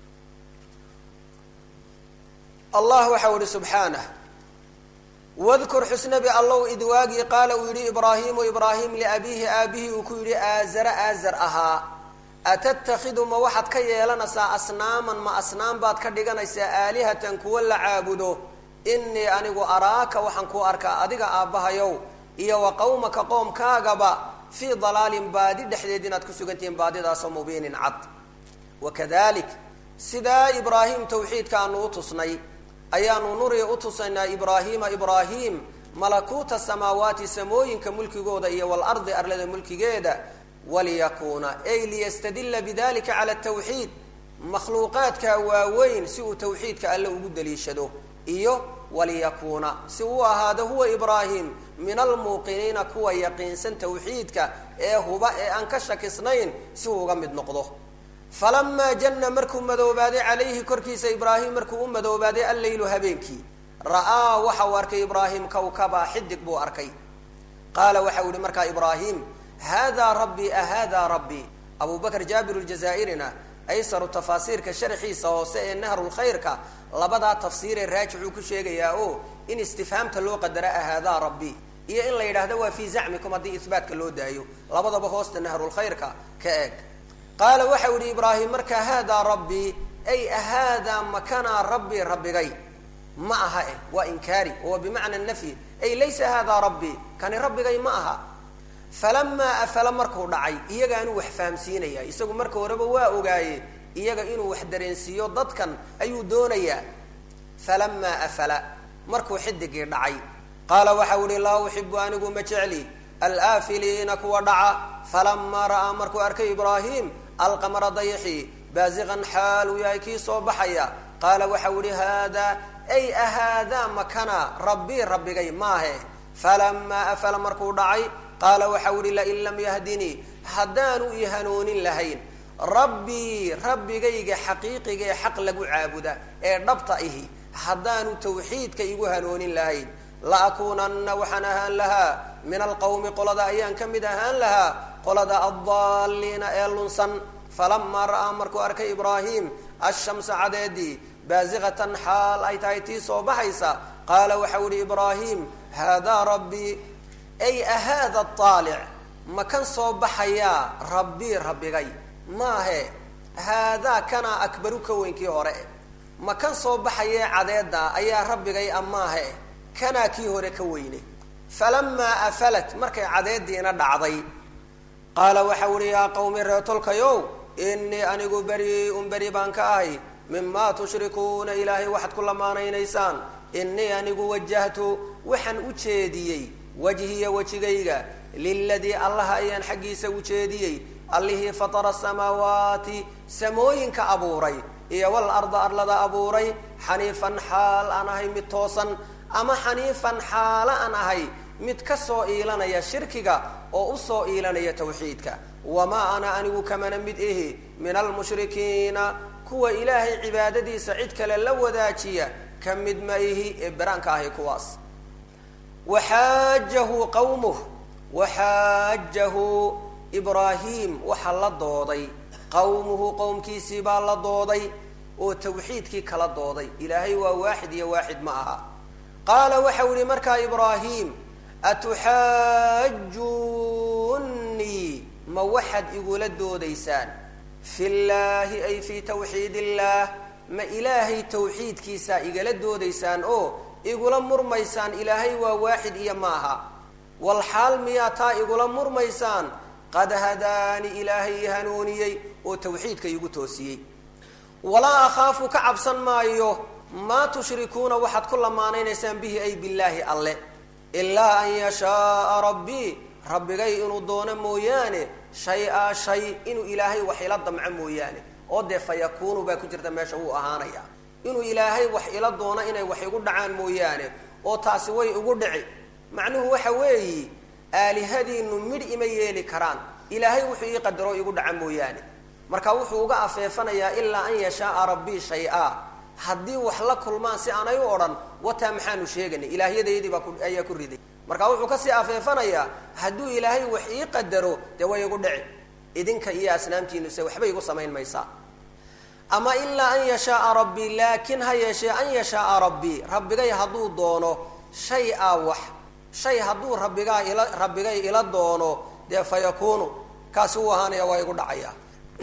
Speaker 1: allah waxau ihi subxaanah wadkur xusnabi allow id waagii qaala uu yidhi ibraahimu ibraahim liabiihi aabihii uu ku yidhi aazara aazar ahaa atattakhidu ma waxaad ka yeelanaysaa asnaaman ma asnaam baad ka dhiganaysaa aalihatan kuwa la caabudo inii anigu araaka waxaan ku arkaa adiga aabbahayow iyo wa qawmaka qoomkaagaba fii dalaalin baadi dhexdeed inaad ku sugantihiin baadidaasoo mubiinin cad wakadalik sidaa ibraahim tawxiidka aanu u tusnay ayaanu nuri u tusaynaa ibraahiima ibraahim malakuuta samaawaati samooyinka mulkigooda iyo walardi arlada mulkigeeda waliyakuuna ay liyastadila bidalika cala tawxiid makhluuqaadka waaweyn si uu tawxiidka alle ugu daliishado iyo waliyakuuna si uu ahaado huwa ibraahim min almuuqiniina kuwa yaqiinsan tawxiidka ee huba ee aan ka shakisnayn si uu uga mid noqdo falamaa janna markuu madoobaaday calayhi korkiisa ibraahim markuu u madoobaaday alleylu habeenkii ra'aa waxa uu arkay ibraahim kawkaba xidig buu arkay qaala waxa uu yihi markaa ibraahim haadaa rabbii ahaadaa rabbii abu bakr jaabir ljazaa'irina aysaru tafaasiirka sharxiisa hoose ee nahrulkhayrka labadaa tafsiiree raajixuu ku sheegayaa oo in istifhaamta loo qadara ahaadaa rabbi iyo in la yidhaahdo waa fii zacmikum haddii ihbaatka loo daayo labadaba hoosta nahrulkhayrka ka eeg qaala waxau yihi ibraahim markaa haadaa rabbii ay ahaadaa makanaa rabbii rabbigay ma aha eh waa inkaari oo bimacna nafyi ay laysa haadaa rabbii kani rabbigay ma aha falamaa afala markuu dhacay iyagaanu wax fahamsiinaya isagu marka horeba waa ogaaye iyaga inuu wax dareensiiyo dadkan ayuu doonayaa falamaa afala markuu xidigii dhacay qaala waxau ihi laa uxibu anigu ma jecli alaafiliina kuwa dhaca falamaa ra'aa markuu arkay ibraahim alqamara dayxi baasiqan xaal uu yahay kii soo baxaya qaala waxau ihi haadaa ay ahaadaa makana rabbii rabbigay maahe falamaa afala markuu dhacay qaala waxau ihi lain lam yahdinii haddaanu i hanuunin lahayn rabbii rabbigayga xaqiiqiga ee xaq lagu caabuda ee dhabta ihi haddaanu tawxiidka igu hanuunin lahayn la akuunanna waxaan ahaan lahaa min alqawmi qolada ayaan ka mid ahaan lahaa qolada addaaliina ee lunsan falamaa ra'aa markuu arkay ibraahim ashamsa cadeedii baasiqatan xaal ay tahay tii soo baxaysa qaala waxau ihi ibraahim haadaa rabbii ay ahaada aalic ma kan soo baxayaa rabbii rabbigay maahe haadaa kanaa akbaru ka weynkii hore ma kan soo baxayee cadeeda ayaa rabbigay a maahe kanaa kii hore ka weyne falamaa afalat markay cadeediina dhacday qaala waxau ihi yaa qawmi reetolkayow inii anigu beri-un beri baan ka ahay mimaa tushrikuuna ilaahay waxaad ku lamaanaynaysaan inii anigu wajahtu waxaan u jeediyey wajhiya wejigayga liladii allaha ayaan xaggiisa u jeediyey allihii fatara samaawaati samooyinka abuuray iyo wal arda arlada abuuray xaniifan xaal aan ahay mid toosan ama xaniifan xaalo aan ahay mid ka soo iilanaya shirkiga oo usoo iilanaya tawxiidka wamaa ana anigu kamana mid ihi min almushrikiina kuwa ilaahay cibaadadiisa cid kale la wadaajiya ka mid ma ihi ee beraanka ahi kuwaas waxaajahu qawmuh waxaajahu ibraahim waxaa la dooday qawmuhu qowmkiisii baa la dooday oo tawxiidkii kala dooday ilaahay waa waaxid iyo waaxid ma aha qaala waxau ihi markaa ibraahim atuxaajunnii ma waxaad igula doodaysaan fi llaahi ay fii tawxiid illaah ma ilaahay tawxiidkiisaa igala doodaysaan oo igula murmaysaan ilaahay waa waaxid iyo maaha wal xaal miyaa taa igula murmaysaan qad hadaani ilaahay i hanuuniyey oo tawxiidka igu toosiyey walaa akhaafu ka cabsan maayo maa tushrikuuna waxaad ku lamaanaynaysaan bihi ay billaahi alle ilaa an yashaaa rabbii rabbigay inuu doono mooyaane shay-a shay inuu ilaahay wax ila damco mooyaane oo dee fa yakuunu baa ku jirta meesha wuu ahaanaya inuu ilaahay wax ila doono inay wax igu dhacaan mooyaane oo taasi way igu dhici macnuhu waxa weeyi aalihadiinu midh ima yeeli karaan ilaahay wuxuu ii qadaro igu dhaca mooyaane marka wuxuu uga afeefanayaa ilaa an yashaaa rabbii shay-a haddii wax la kulmaan si aanay u odhan wataa maxaanu sheeganay ilaahyadaydii baa ayaa ku riday marka wuxuu kasii afeefanayaa hadduu ilaahay wax ii qadaro dee way igu dhici idinka iyo asnaamtiinuse waxba igu samayn maysaa ama ilaa an yashaaa rabbii laakin ha yeeshee an yashaaa rabbii rabbigay hadduu doono shay a wax shay hadduu rabbigaa ila rabbigay ila doono dee fa yakuunu kaasi uu ahaanaya waa igu dhacaya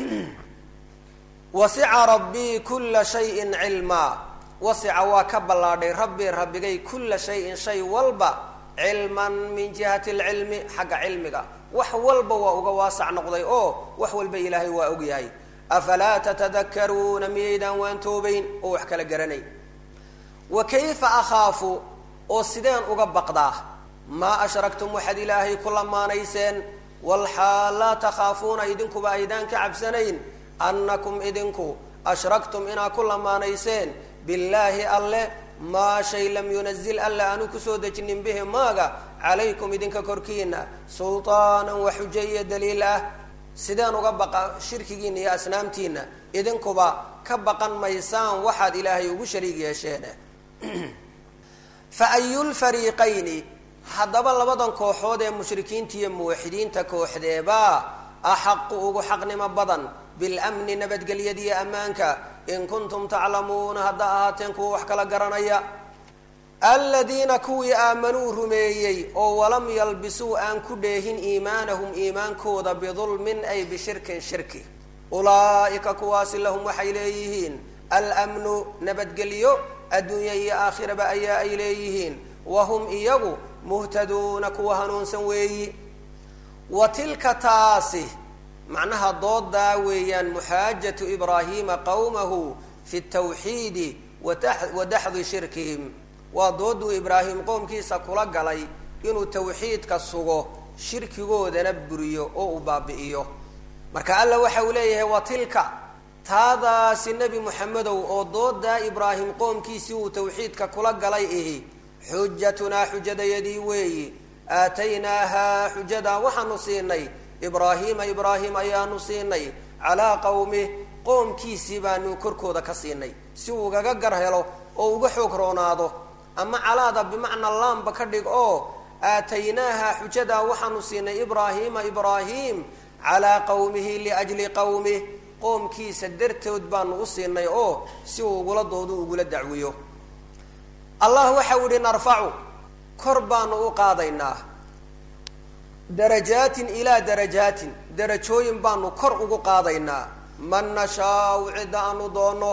Speaker 1: wasica rabbii kula shayin cilmaa wasica waa ka ballaadhay rabbii rabbigay kula shayin shay walba cilman min jihati alcilmi xagga cilmiga wax walba waa uga waasac noqday oo wax walba ilaahay waa og yahay afalaa tatadakaruuna miyaydaan waan toobayn oo wax kala garanayn wa kayfa akhaafu oo sideen uga baqdaa maa ashraktum waxaad ilaahay ku lamaanayseen walxaal laa takhaafuuna idinkuba aydaan ka cabsanayn annakum idinku ashraktum inaad ku lamaanayseen billaahi alle maa shay lam yunazil alle aanu kusoo dejinin bihi maaga calaykum idinka korkiina sultaanan wa xujo iyo daliil ah sideen uga baqa shirkigiina iyo asnaamtiina idinkuba ka baqan maysaan waxaad ilaahay ugu shariig yeesheen fa ayulfariiqayni haddaba labadan kooxood ee mushrikiinta iyo muwaxidiinta kooxdeebaa axaqu ugu xaqnimo badan bilamni nabadgelyadiiyo ammaanka in kuntum taclamuuna hadda ahaateen kuwa wax kala garanaya aladiina kuwii aamanuu rumeeyey oo walam yalbisuu aan ku dheehin iimaanahum iimaankooda bidulmin ay bishirkin shirki ulaa'ika kuwaasi lahum waxay leeyihiin almnu nabadgelyo adduunya iyo aakhiraba ayaa ay leeyihiin wahum iyagu muhtaduuna kuwa hanuunsan weeyi wa tilka taasi macnaha doodaa weeyaan muxaajatu ibraahiima qowmahu fi tawxiidi wa daxdi shirkihim waa dooduu ibraahim qoomkiisa kula galay inuu tawxiidka sugo shirkigoodana buriyo oo uu baabi'iyo marka alla waxa uu leeyahay wa tilka taadaasi nebi moxamedow oo doodaa ibraahim qoomkiisii uu tawxiidka kula galay ihi xujatunaa xujadayadii weeyi aataynaahaa xujadaa waxaanu siinay ibraahiima ibraahim ayaanu siinay calaa qowmih qoomkiisii baanu korkooda ka siinay si uu ugaga gar helo oo uga xoog roonaado ama calaada bimacnaa laamba ka dhig oo aataynaaha xujadaa waxaanu siinay ibraahiima ibraahim calaa qowmihi liajli qowmih qoomkiisa dartood baanu u siinay oo si uu ugula doodo ugula dacwiyo allah waxau yihi narfacu kor baanu u qaadaynaa darajaatin ilaa darajaatin darajooyin baanu kor ugu qaadaynaa man nashaau cidda aanu doono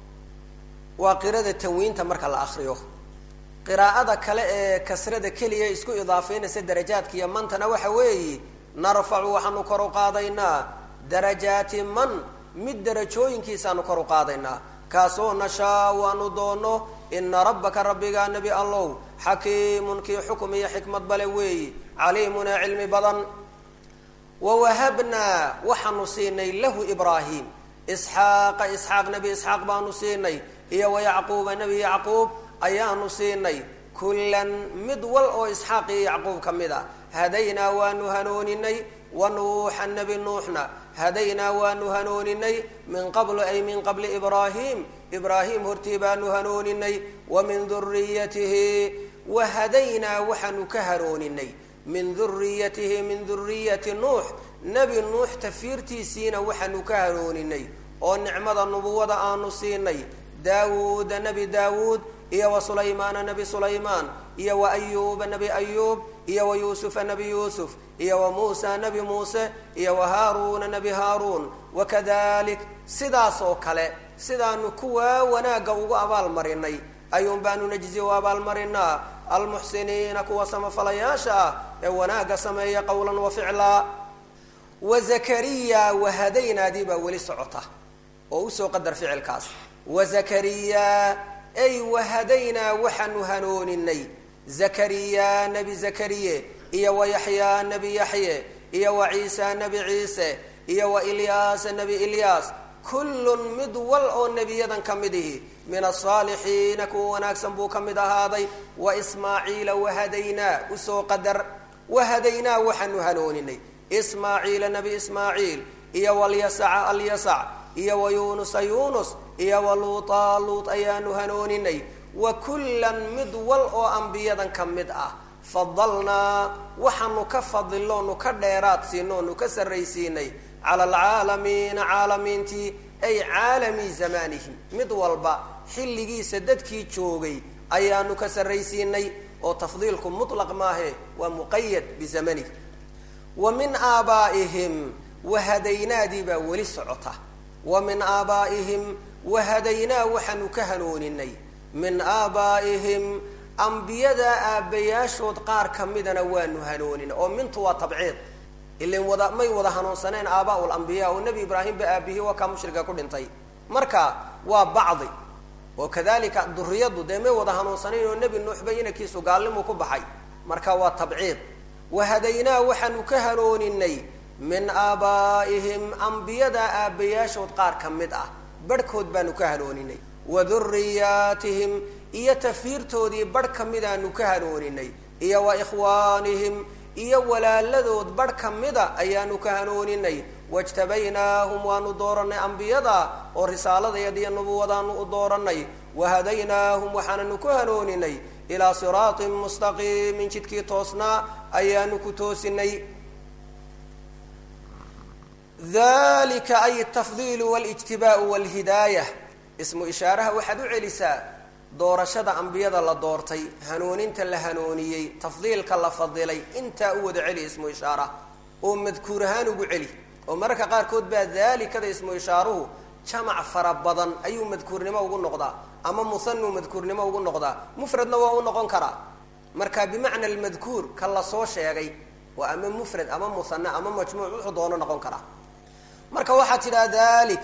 Speaker 1: waa qirada tanwiinta marka la akriyo qiraa'ada kale ee kasrada keliya isku idaafeynaysa darajaadka iyo mantana waxa weeye narfacu waxaanu kor u qaadaynaa darajaati man mid darajooyinkiisaanu kor u qaadaynaa kaasoo nashaa waanu doono ina rabbaka rabbigaa nebi allow xakiimun kii xukum iyo xikmad bale weeyi caliimunaa cilmi badan wawahabnaa waxaanu siinay lahu ibraahim isxaaqa isxaaq nebi isxaaq baanu siinay iyo wayacquuba nebi yacquub ayaanu siinay kullan mid wal oo isxaaq iyo yacquub ka mid a hadaynaa waanu hanooninay wa nuuxa nebi nuuxna hadaynaa waanu hanooninay min qablu ay min qabli ibraahim ibraahim hortii baanu hanooninay wa min duriyatihi wa hadaynaa waxaanu ka hanooninay min duriyatihi min duriyati nuux nebi nuux tafiirtiisiina waxaanu ka hanooninay oo nicmada nubuwada aanu siinay daawuuda nebi daawuud iyo wa sulaymaana nebi sulaymaan iyo wa ayuuba nebi ayuub iyo wa yuusufa nebi yuusuf iyo wa muusa nebi muuse iyo wa haaruuna nebi haaruun wakadalik sidaas oo kale sidaanu kuwaa wanaagga ugu abaalmarinay ayuun baanu najzi u abaalmarinaa almuxsiniina kuwa samafalayaasha ah ee wanaagga sameeya qowlan wa ficlaa wa zakariya wahadaynaadii baa weli socota oo usoo qadar ficilkaas wa zakariya ay wahadaynaa waxaanu hanooninay zakariya nebi zakariye iyo wa yaxyaa nebi yaxye iyo wa ciisa nebi ciise iyo wa ilyaasa nebi ilyaas kullun mid wal oo nebiyadan ka mid ihi min asaalixiina kuwa wanaagsan buu ka mid ahaaday wa ismaaciila wahadaynaa usoo qadar wahadaynaa waxaanu hanooninay ismaaciila nebi ismaaciil iyo walyasaca alyasac iyo wa yuunusa yuunus iyo wa luutaa luut ayaanu hanooninay wa kullan mid wal oo ambiyadan ka mid ah fadalnaa waxaanu ka fadiloonu ka dheeraad siino onu ka sarraysiinay cala alcaalamiina caalamiintii ay caalami zamaanihim mid walba xilligiisa dadkii joogay ayaanu ka sarraysiinay oo tafdiilku mutlaq maahe waa muqayad bizamani wa min aabaa'ihim wahadaynaadii baa weli socota wa min aabaa'ihim wahadaynaa waxaanu ka hanooninay min aabaa'ihim ambiyada aabbayaashood qaar ka midana waanu hanoonin oo mintu waa tabciid ilan wada may wada hanuunsaneen aabaa lambiya oo nebi ibraahim ba aabihii waa kaa mushriga ku dhintay marka waa bacdi oo kadalika duriyadu dee may wada hanuunsanayn oo nebi nuuxba inankiisu gaalnimu ku baxay marka waa tabciid wahadaynaa waxaanu ka hanooninay min aabaa'ihim ambiyada aabbayaashood qaar ka mid ah barhkood baanu ka hanooninay wa duriyaatihim iyo tafiirtoodii barh ka midaanu ka hanooninay iyo wa ikhwaanihim iyo walaaladood barh ka mida ayaanu ka hanooninay wajtabaynaahum waanu dooranay ambiyada oo risaaladayad iyo nubuwadaanu u dooranay wahadaynaahum waxaananu ku hanooninay ilaa siraatin mustaqiimin jidkii toosnaa ayaanu ku toosinay dalika ay tafdiilu walijtibaau walhidaaya ismu ishaaraha waxaad u celisaa doorashada ambiyada la doortay hanuuninta la hanuuniyey tafdiilka la fadilay intaa u wada celi ismu ishaara oo madkuur ahaan ugu celi oo mararka qaarkood baa daalikada ismu ishaaruhu jamac fara badan ayuu madkuurnimo ugu noqdaa ama musanuu madkuurnimo ugu noqdaa mufradna waa u noqon karaa marka bimacna almadkuur ka la soo sheegay waa ama mufrad ama muhane ama majmuuc wuxuu doono noqon karaa marka waxaad tidhaha dalik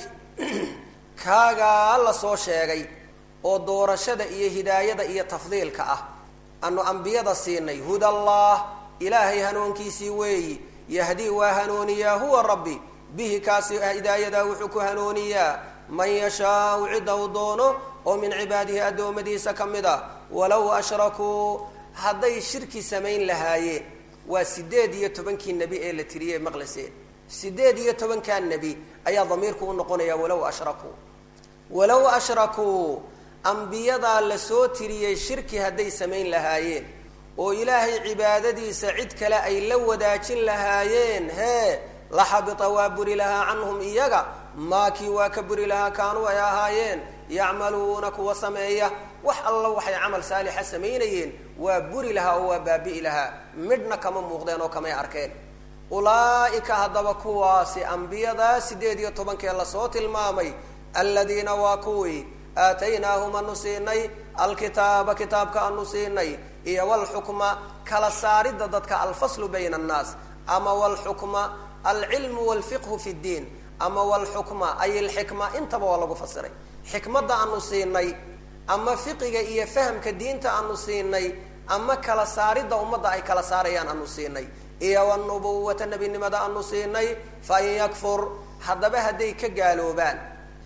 Speaker 1: kaagaa la soo sheegay oo doorashada iyo hidaayada iyo tafdiilka ah anu ambiyada siinay hudallah ilaahay hanuunkiisii weeyi yahdii waa hanuuniyaa huwa rabbi bihi kaasi hidaayadaa wuxuu ku hanuuniyaa man yashaau cidda u doono oo min cibaadihi addoommadiisa ka mid a walow ashrakuu hadday shirki samayn lahaayeen waa sideed iyo tobankii nebi ee la tiriyey maqlaseen sideed iyo tobankaa nebi ayaa damiirku u noqonaya walow ashrakuu walow ashrakuu ambiyadaa lasoo tiriyey shirki hadday samayn lahaayeen oo ilaahay cibaadadiisa cid kale ay la wadaajin lahaayeen hee la xabita waa buri lahaa canhum iyaga maakii waa ka buri lahaa kaanuu ay ahaayeen yacmaluuna kuwa sameeya wax alla waxay camal saalixa samaynayeen waa buri lahaa oo waa baabi'i lahaa midhna kama muuqdeen oo kamay arkeen ulaa'ika haddaba kuwaasi ambiyadaa sideed iyo tobankee lasoo tilmaamay aladiina waa kuwii aataynaahum anu siinay alkitaaba kitaabka anu siinay iyo walxukma kala saaridda dadka alfaslu bayna annaas ama walxukma alcilmu walfiqhu fi ddiin ama walxukma ay alxikma intaba waa lagu fasiray xikmadda anu siinay ama fiqiga iyo fahamka diinta anu siinay ama kala saaridda ummadda ay kala saarayaan anu siinay iyo wanubuwata nebinimada anu siinay fain yakfur haddaba hadday ka gaaloobaan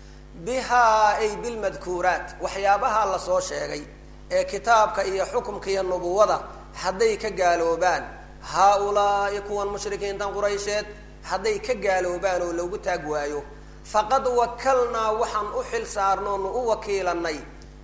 Speaker 1: bihaa ay bilmadkuuraat waxyaabaha lasoo sheegay ee kitaabka iyo xukumka iyo nubuwada hadday ka gaaloobaan haa-ulaa'i kuwan mushrikiintan quraysheed hadday ka gaaloobaan oo loogu taag waayo faqad wakalnaa waxaan u xil saarnoonu u wakiilanay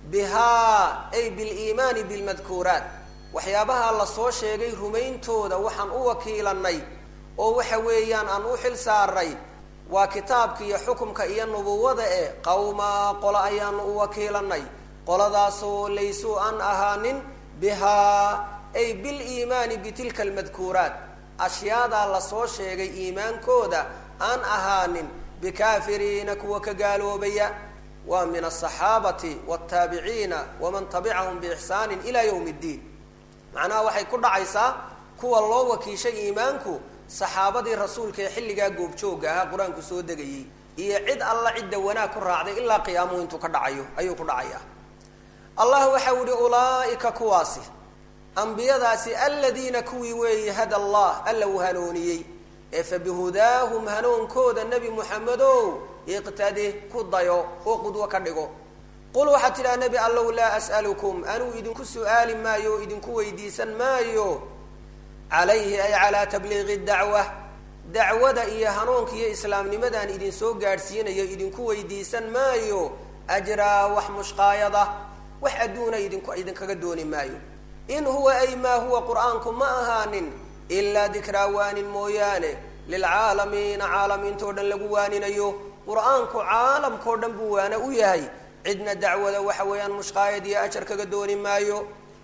Speaker 1: bihaa ay biliimaani bilmadkuuraat waxyaabaha lasoo sheegay rumayntooda waxaan u wakiilanay oo waxa weeyaan aan u xil saaray waa kitaabka iyo xukumka iyo nubuwada ee qawmaa qolo ayaanu u wakiilanay qoladaasoo laysuu aan ahaanin bihaa ay biliimaani bitilka almadkuuraat ashyaadaa lasoo sheegay iimaankooda aan ahaanin bikaafiriina kuwa ka gaaloobaya waa min asaxaabati wataabiciina waman tabicahum biixsaanin ilaa yawmi ddiin macnaha waxay ku dhacaysaa kuwa loo wakiishay iimaanku saxaabadii rasuulka ee xilligaa goobjooga ahaa qur-aanku soo degayey iyo cid alla cidda wanaag ku raacday ilaa qiyaamuhu intuu ka dhacayo ayuu ku dhacayaa allah waxau yihi ulaaika kuwaasi ambiyadaasi aladiina kuwii weeye hada allah alla uu hanuuniyey ee fa bihudaahum hanuunkooda nebi muxamedow iqtadi ku dayo oo qudwo ka dhigo qul waxaad tidhaha nebi allow laa as'alukum anuu idinku su'aali maayo oo idinku weydiisan maayo calayhi ay calaa tabliiqi dacwa dacwada iyo hanuunka iyo islaamnimadaan idinsoo gaadhsiinayo idinku weydiisan maayo ajraa wax mushqaayada wax adduuna idinku idinkaga dooni maayo in huwa ay maa huwa qur'aanku ma ahaanin ilaa dikraa waanin mooyaane lilcaalamiina caalamiintao dhan lagu waaninayo qur-aanku caalamkao dhan buu waana u yahay cidna dacwada waxa weeyaan mushqaayad iyo ajar kaga dooni maayo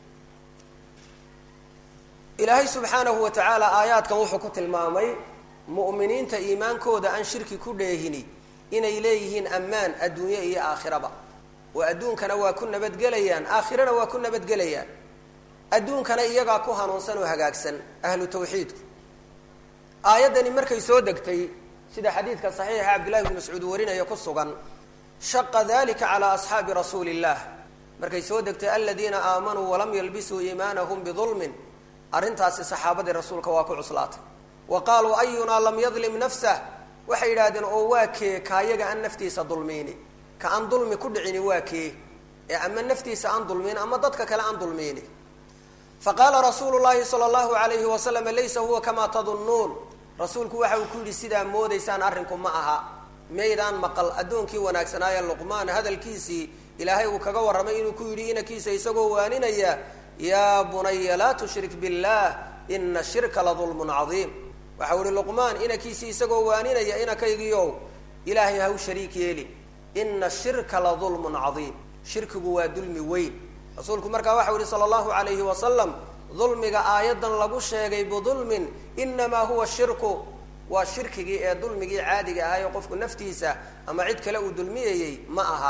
Speaker 1: ilaahay subxaanahu wa tacaala aayaadkan wuxuu ku tilmaamay mu'miniinta iimaankooda aan shirki ku dheehini inay leeyihiin ammaan adduunye iyo aakhiraba oo adduunkana waa ku nabadgelayaan aakhirana waa ku nabadgelayaan adduunkana iyagaa ku hanuunsan oo hagaagsan ahlu tawxiidku aayaddani markay soo degtay sida xadiidka saxiixa cabdillahi bni mascuud warinaya ku sugan shaqa dalika calaa asxaabi rasuuli illah markay soo degtay aladiina aamanuu walam yalbisuu iimaanahum bidulmin arrintaasi saxaabadii rasuulka waa ku cuslaatay wa qaaluu ayunaa lam yadlim nafsah waxay yidhahdeen oo waa kee kaayaga aan naftiisa dulmiini ka aan dulmi ku dhicini waa kee ee ama naftiisa aan dulmiin ama dadka kale aan dulmiini faqaala rasuulu llahi sala allahu alayhi wasalam laysa huwa kamaa tadunnuun rasuulku waxa uu ku yidhi sidaa moodaysaan arrinku ma aha maydaan maqal addoonkii wanaagsanaaye luqmaan hadalkiisii ilaahay uu kaga warramay inuu ku yidhi inankiisa isagoo waaninaya yaa bunaya laa tushrik biاllah ina shirka la dulmun cadiim waxau ihi luqmaan inankiisii isagoo waaninaya inankaygiiow ilaahay ha u shariik yeeli ina shirka la dulmun cadiim shirkigu waa dulmi weyn rasuulku markaa waxau yihi sala allahu alayhi wasalam dulmiga aayadan lagu sheegay bidulmin inamaa huwa shirku waa shirkigii ee dulmigii caadiga ahaa ee qofku naftiisa ama cid kale uu dulmiyayey ma aha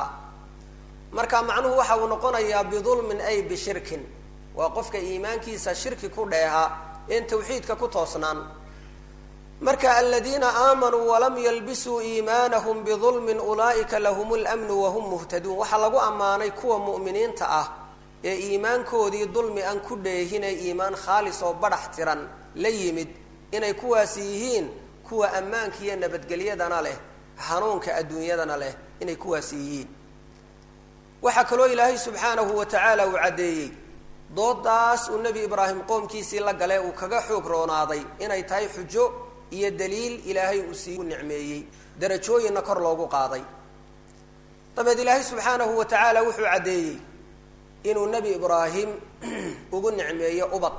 Speaker 1: marka macnuhu waxa uu noqonayaa bidulmin ay bishirkin waa qofka iimaankiisa shirki ku dheeha een tawxiidka ku toosnaan marka aladiina aamanuu walam yalbisuu iimaanahum bidulmin ulaa'ika lahum lmnu wahum muhtaduun waxaa lagu ammaanay kuwa mu'miniinta ah ee iimaankoodii dulmi aan ku dheehinay iimaan khaalis oo badhax tiran la yimid inay kuwaasi yihiin kuwa ammaanka iyo nabadgelyadana leh hanuunka adduunyadana leh inay kuwaasi yihiin waxaa kaloo ilaahay subxaanahu wa tacaala uu caddeeyey doodaas uu nebi ibraahim qoomkiisii la gale uu kaga xoog roonaaday inay tahay xujo iyo daliil ilaahay uu sii nicmeeyey darajooyinna kor loogu qaaday dabeed ilaahay subxaanahu wa tacaala wuxuu caddeeyey inuu nebi ibraahim ugu nicmeeyo ubad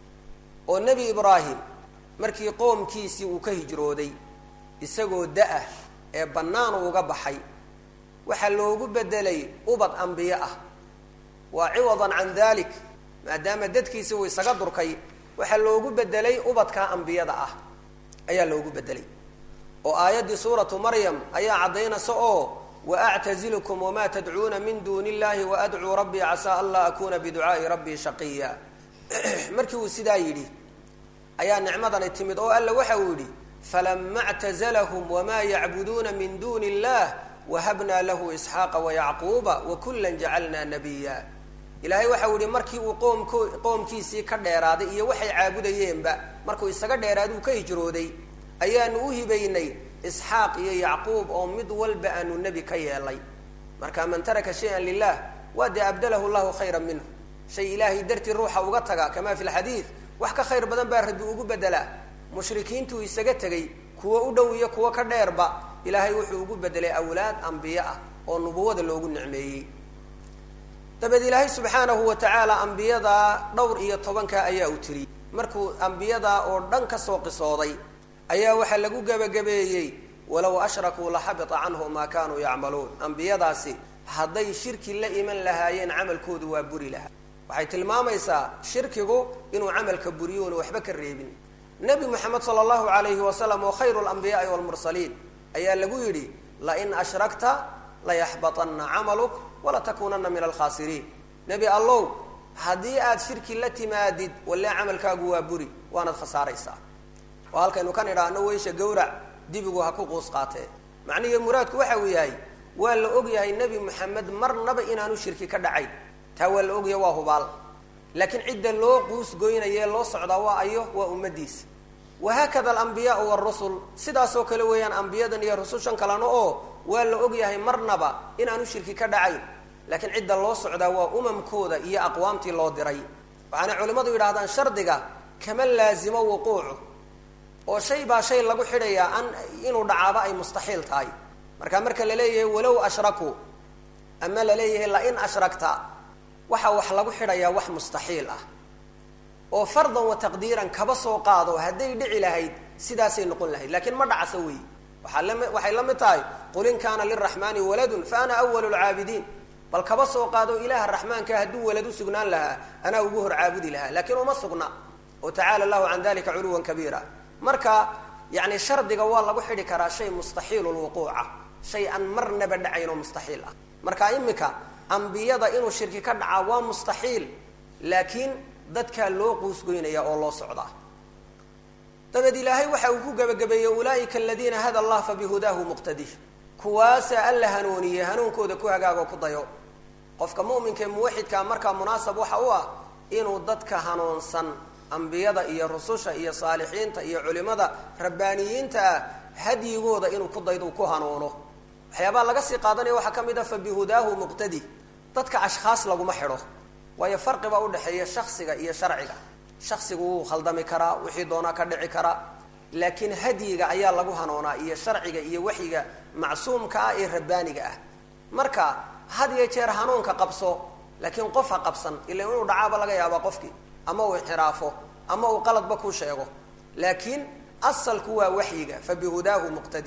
Speaker 1: oo nebi ibraahim markii qoomkiisii uu ka hijrooday isagoo da-ah ee bannaan uga baxay waxaa loogu bedelay ubad ambiye ah waa ciwadan can dalik maadaama dadkiisi uu isaga durkay waxaa loogu bedelay ubadkaa ambiyada ah ayaa loogu bedelay oo aayaddii suuratu maryam ayaa caddaynaysa oo waactazilukum wamaa tadcuuna min duuni illahi waadcuu rabbii casaa an laa akuuna biducaai rabbii shaqiya markii uu sidaa yidhi ayaa nicmadani timid oo alla waxa uu yidhi falama اctazlhm wma yacbuduuna min duni اllah wahabnaa lahu isxaaqa wayacquuba wakula jacalna nabiya ilaahay waxau yihi markii uu qoomk qoomkiisii ka dheeraaday iyo waxay caabudayeenba markuu isaga dheeraada uu ka hijrooday ayaanu u hibaynay isxaaq iyo yacquub oo mid walba aanu nebi ka yeelay marka man taraka shaya lilah waa dee abdalahu llahu khayra minhu shay ilaahay dartii ruuxa uga taga kama fi lxadiid wax ka khayr badan baa rabbi ugu bedelaa mushrikiintuu isaga tegay kuwo u dhow iyo kuwo ka dheerba ilaahay wuxuu ugu bedelay awlaad ambiye ah oo nubuwada loogu nicmeeyey dabeed ilaahay subxaanahu wa tacaala ambiyadaa dhowr iyo tobanka ayaa u tiriyey markuu ambiyadaa oo dhan ka soo qisooday ayaa waxaa lagu gebagabeeyey walow ashrakuu laxabita canhu maa kaanuu yacmaluun ambiyadaasi hadday shirki la iman lahaayeen camalkoodu waa buri lahaa waxay tilmaamaysaa shirkigu inuu camalka buriyo una waxba ka reebin nebi moxamed sala allahu alayhi wasalam oo khayru lambiyaai walmursaliin ayaa lagu yidhi lain ashrakta layaxbaطana camaluk walatakuunana min alkhaasiriin nebi allow haddii aad shirki la timaadid walle camalkaagu waa buri waanaad khasaaraysaa oo halkaynu kan idhaahno weysha gawrac dibigu ha ku quus qaatee macnihii muraadku waxa uu yahay waa la og yahay nebi moxamed marnaba inaanu shirki ka dhacayn taa waa la ogyahay waa hubaal laakiin cidda loo quus goynaye loo socdaa waa ayo waa ummadiisa wahaakada alambiyaau warusul sidaasoo kale weeyaan ambiyadan iyo rusushan kalena oo waa la ogyahay marnaba inaanu shirki ka dhacayn laakiin cidda loo socdaa waa umamkooda iyo aqwaamtii loo diray waxaana culimmadu yidhahdaan shardiga kama laazimo wuquucu oo shay baa shay lagu xidhayaa an inuu dhacaaba ay mustaxiil tahay marka marka la leeyahay walow ashrakuu ama la leeyahay lain ashrakta waxaa wax lagu xidhayaa wax mustaxiil ah oo fardan wa taqdiiran kaba soo qaado hadday dhici lahayd sidaasay noqon lahayd laakiin ma dhacso wey waaa lami waxay la mid tahay qul in kaana liraxmaani waladun fa ana awalu lcaabidiin bal kaba soo qaado ilaaha raxmaanka hadduu walad u sugnaan lahaa anaa ugu hor caabudi lahaa laakiin uma sugna oo tacaala allahu can dalika culuwan kabiira marka yani shardiga waa lagu xidhi karaa shay mustaxiil lwuquuca shay aan marnaba dhacayn oo mustaxiil ah marka imika ambiyada inuu shirki ka dhacaa waa mustaxiil laakiin dadkaa loo quusgoynaya oo loo socdaa dabeed ilaahay waxa uu ku gebagabeeyey ulaaika aladiina hada allah fabihudaahu muqtadi kuwaasa alla hanuuniyey hanuunkooda ku hagaagoo ku dayo qofka mu'minka ee muwaxidkaa markaa munaasab waxa u ah inuu dadka hanuunsan ambiyada iyo rususha iyo saalixiinta iyo culimada rabbaaniyiinta ah hadyigooda inuu ku daydo ku hanuuno waxyaabaha laga sii qaadanaya waxaa ka mid ah fabihudaahu muqtadi dadka ashkhaas laguma xidho waayo farqiba udhexeeya shaksiga iyo sharciga shaksigu wuu khaldami karaa wixii doonaa ka dhici karaa laakiin hadyiga ayaa lagu hanuunaa iyo sharciga iyo waxyiga macsuumka ah ee rabbaaniga ah marka had iyo jeer hanuunka qabso laakiin qof ha qabsan ila inuu dhacaaba laga yaaba qofkii ama uu inxiraafo ama uu qaladba ku sheego laakiin asalku waa waxyiga fa bihudaahu muqtadi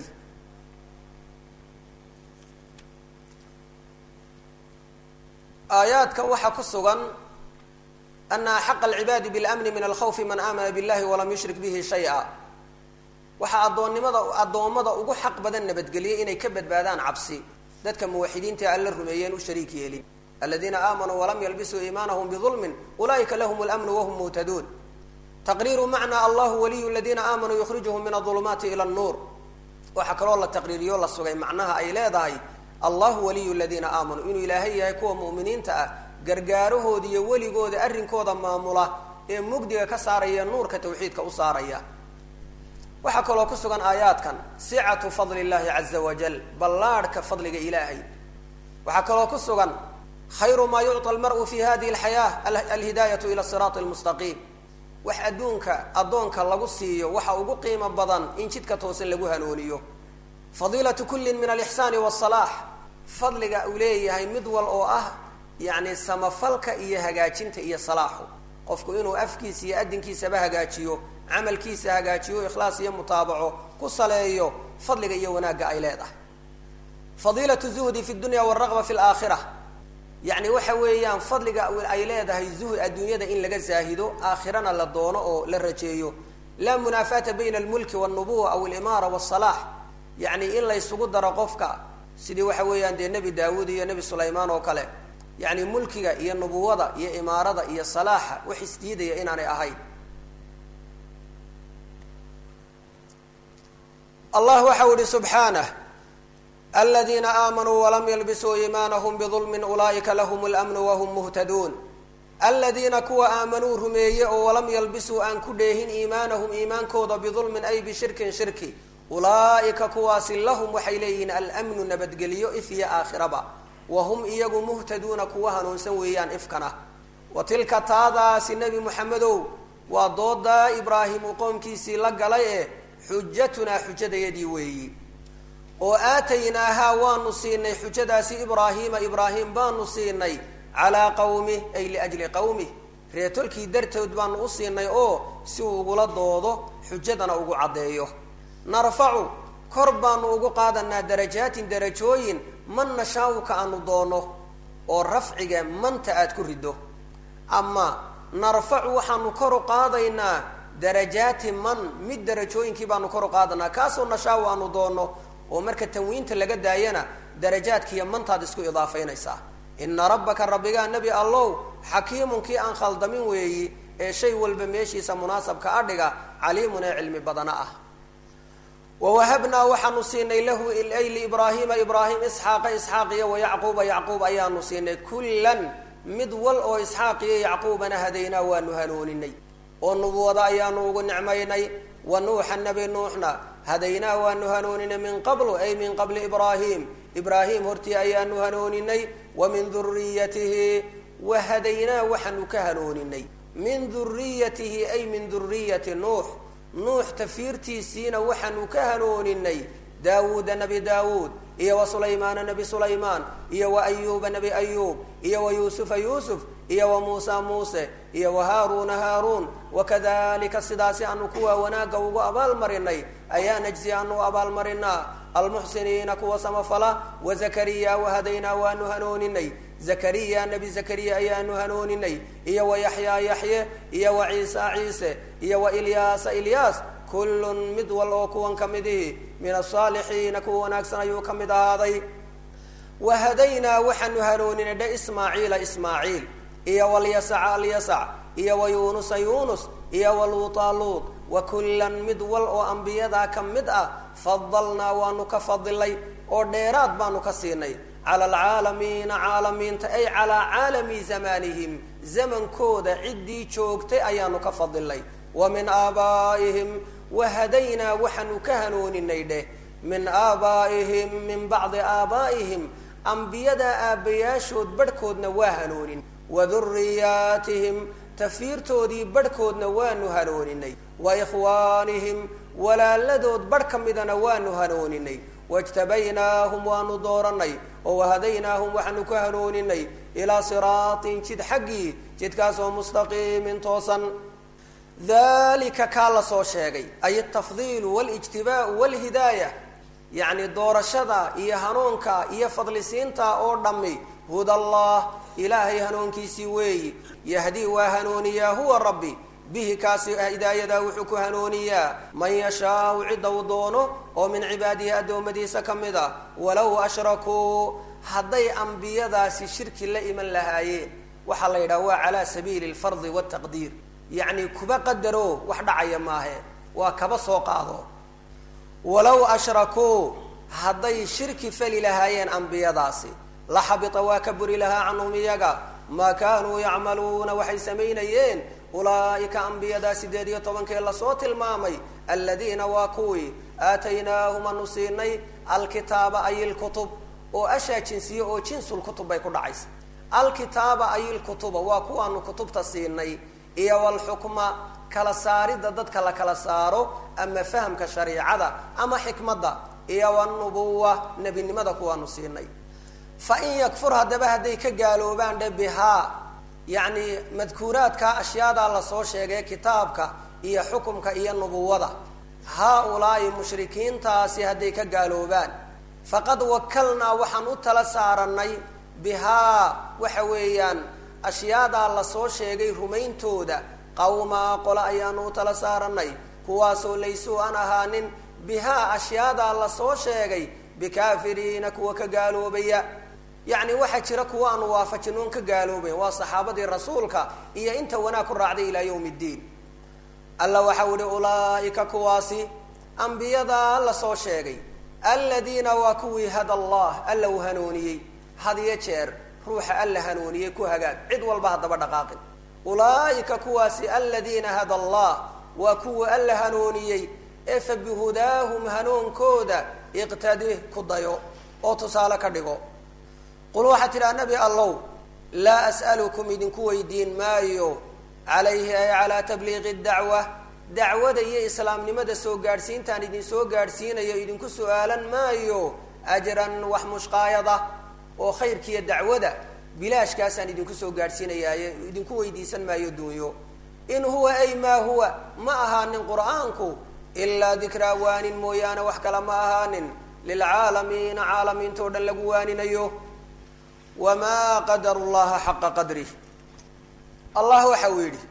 Speaker 1: aayaadkan waxaa ku sugan ana axaqa alcibaadi biاlamni min alkhawfi man aamana biاllahi walam yushrik bihi shaya waxaa addoonnimada addoommada ugu xaq badan nabadgeliyay inay ka badbaadaan cabsi dadka muwaxidiinta alla rumeeyeen u shariik yeelin aladiina aamanuu walam yalbisuu iimaanahum bidulmin ulaa'ika lahum اlamnu wahum muhtaduun taqriiru macnaa allahu waliyu ladiina aamanuu yukhrijuhum min aulumaati ila nuur waxaa kaloo la taqriiriyo la sugay macnaha ay leedahay allahu waliyu ladiina aamanuu inuu ilaahay yahay kuwa mu'miniinta ah gargaarahooda iyo weligooda arrinkooda maamula ee mugdiga ka saaraya nuurka tawxiidka u saaraya waxaa kaloo ku sugan aayaadkan sicatu fadli llahi caza wajal ballaadhka fadliga ilaahay waxaa kaloo ku sugan khayru maa yucطa almar'u fi hadihi alxayaa alhidaayatu ila siraati almustaqiim wax adduunka addoonka lagu siiyo waxa ugu qiimo badan in jidka toosan lagu hanuuniyo fadiilatu kullin min alixsaani wasalaax fadliga uu leeyahay mid wal oo ah yacni samafalka iyo hagaajinta iyo salaaxu qofku inuu afkiisa iyo adinkiisaba hagaajiyo camalkiisa hagaajiyo ikhlaas iyo mutaabaco ku saleeyo fadliga iyo wanaagga ay leedahay fadiilatu zuhdi fi dunya walraqba fi laakhira yacni waxa weeyaan fadliga ay leedahay zuhd adduunyada in laga zaahido aakhirana la doono oo la rajeeyo laa munaafaata bayna almulki walnubuwa aw alimaara wasalaax yacni in laysugu daro qofka sidii waxa weeyaan dee nebi daawuud iyo nebi sulaymaan oo kale yacni mulkiga iyo nubuwada iyo imaarada iyo salaaxa wax isdiidaya inaanay ahayn allah waxau ihi subxaanah aladiina aamanuu walam yalbisuu iimaanahum bidulmin ulaa'ika lahum اlamnu wahum muhtaduun aladiina kuwa aamanuu rumeeye oo walam yalbisuu aan ku dheehin iimaanahum iimaankooda bidulmin ay bishirkin shirki ulaa'ika kuwaasi lahum waxay leeyihiin almnu nabadgeliyo if iyo aakhiraba wahum iyagu muhtaduuna kuwa hanuunsan weeyaan ifkana wa tilka taadaasi nebi moxamedow waa doodaa ibraahim uu qoomkiisii la galay ee xujatunaa xujadayadii weeyi oo aataynaahaa waanu siinay xujadaasi ibraahiima ibraahim baanu siinay calaa qawmih ay liajli qawmih reetolkii dartood baanu u siinay oo si uu ugula doodo xujadana ugu caddeeyo narfacu kor baanu ugu qaadanaa darajaatin darajooyin man nashaawuka aanu doono oo rafciga manta aad ku riddo ama narfacu waxaanu kor u qaadaynaa darajaati man mid darajooyinkii baanu kor u qaadanaa kaasoo nashaawu aanu doono oo marka tanwiinta laga daayana darajaadkiiyo mantaad isku idaafaynaysaa ina rabbaka rabbigaa nebi allow xakiimun kii aan khaldamin weeyi ee shay walba meeshiisa munaasabka adhiga caliimun ee cilmi badana ah wawahabnaa waxaanu siinay lahu ay liibraahiima ibraahim isxaaqa isxaaq iyo wayacquuba yacquub ayaanu siinay kullan mid wal oo isxaaq iyo yacquubana hadaynaa waanu hanuuninay oo nubuwada ayaanu ugu nicmaynay wa nuuxa nebi nuuxna hadaynaa waanu hanuuninay min qablu ay min qabli ibraahim ibraahim hortii ayaanu hanuuninay wa min duriyatihi wa hadaynaa waxaanu ka hanuuninay min duriyatihi ay min duriyati nuux nuux tafiirtiisiina waxaanu ka hanuuninay daawuuda nebi daawuud iyo wa sulaymaana nebi sulaymaan iyo wa ayuuba nebi ayuub iyo wa yuusufa yuusuf iyo wa muusa muuse iyo wa haaruuna haaruun wakadalika sidaasi aanu kuwa wanaagga ugu abaalmarinay ayaa najsi aanu abaalmarinaa almuxsiniina kuwa samafala wa zakariya wahadaynaa waanu hanuuninay zakariya nebi zakariya ayaanu hanuuninay iyo wa yaxyaa yaxye iyo wa ciisa ciise iyo wa ilyaasa ilyaas kullun mid wal oo kuwan ka midihi min asaalixiina kuwa wanaagsan ayuu ka mid ahaaday wa hadaynaa waxaanu hanuuninay dhe ismaaciila ismaaciil iyo walyasaca alyasac iyo wa yuunusa yuunus iyo waluuta luut wa kullan mid wal oo ambiyadaa ka mid ah fadalnaa waanu ka fadilay oo dheeraad baanu ka siinay cala alcaalamiina caalamiinta ay calaa caalami zamanihim zamankooda ciddii joogtay ayaanu ka fadilay wa min aabaa'ihim wa hadaynaa waxaanu ka hanuuninay dheh min aabaa'ihim min bacdi aabaa'ihim ambiyadaa aabbayaashood barhkoodna waa hanuunin wa duriyaatihim tafiirtoodii barhkoodna waanu hanuuninay wa ikhwaanihim walaaladood barh ka midana waanu hanuuninay wajtabaynaahum waanu dooranay oo wahadaynaahum waxaanu ka hanuuninay ilaa siraatin jid xaggii jidkaasoo mustaqiimin toosan dalika kaa la soo sheegay ay altafdiilu walijtibaau walhidaaya yacni doorashada iyo hanuunka iyo fadlisiinta oo dhammi hudallah ilaahay hanuunkiisii weeyi yahdii waa hanuuniyaa huwa rabbi bihi kaasi hidaayadaa wuxuu ku hanuuniyaa man yashaau cidda uu doono oo min cibaadihi addoommadiisa ka mid a walow ashrakuu hadday ambiyadaasi shirki la iman lahaayeen waxaa la yidhaha waa calaa sabiili alfardi waltaqdiir yacni kuba qadaro wax dhacaya maahe waa kaba soo qaado walow ashrakuu hadday shirki fali lahaayeen ambiyadaasi la xabita waa ka buri lahaa canhum iyaga maa kaanuu yacmaluuna waxay samaynayeen ulaa'ika ambiyadaa sideed iyo tobankee lasoo tilmaamay aladiina waa kuwii aataynaahum anu siinay alkitaaba ay ilkutub oo ashaa jinsiye oo jinsulkutub bay ku dhacaysa alkitaaba ay ilkutuba waa kuwaanu kutubta siinay iyo walxukma kala saaridda dadka la kala saaro ama fahamka shariicada ama xikmadda iyo wanubuwa nebinimada kuwaanu siinay fa in yakfur haddaba hadday ka gaaloobaan dhe bihaa yacni madkuuraadka ashyaadaa lasoo sheegay kitaabka iyo xukumka iyo nubuwada haa-ulaa'i mushrikiintaasi hadday ka gaaloobaan faqad wakalnaa waxaan u tala saaranay bihaa waxa weeyaan ashyaadaa lasoo sheegay rumayntooda qawmaa qole ayaanu u tala saaranay kuwaasoo laysuu aan ahaanin bihaa ashyaadaa lasoo sheegay bikaafiriina kuwa ka gaaloobaya yacni waxaa jira kuwa aanu waafajinoon ka gaaloobayn waa saxaabadii rasuulka iyo inta wanaag ku raacday ilaa yawm ddiin alla waxau ihi ulaa'ika kuwaasi ambiyadaa lasoo sheegay aladiina waa kuwii hada allah alla uu hanuuniyey had iyo jeer ruuxa alla hanuuniyey ku hagaag cid walba haddaba dhaqaaqin ulaa'ika kuwaasi aladiina hada allah waa kuwa alla hanuuniyey ee fa bihudaahum hanuunkooda iqtadih ku dayo oo tusaale ka dhigo qul waxaad tidhaha nabi allow laa as'alukum idinku weydiin maayo calayhi ay calaa tabliiqi dacwa dacwada iyo islaamnimada soo gaadhsiintaan idin soo gaadhsiinayo idinku su-aalan maayo ajran wax mushqaayada oo khayrkiiyo dacwada bilaashkaasaan idinku soo gaadhsiinayaaye idinku weydiisan maayo duunyo in huwa ay maa huwa ma ahaanin qur'aanku ilaa dikraa waanin mooyaane wax kale ma ahaanin lilcaalamiina caalamiintao dhan lagu waaninayo wamaa qadaru llaha xaqa qadrih allah waxa uu yidhi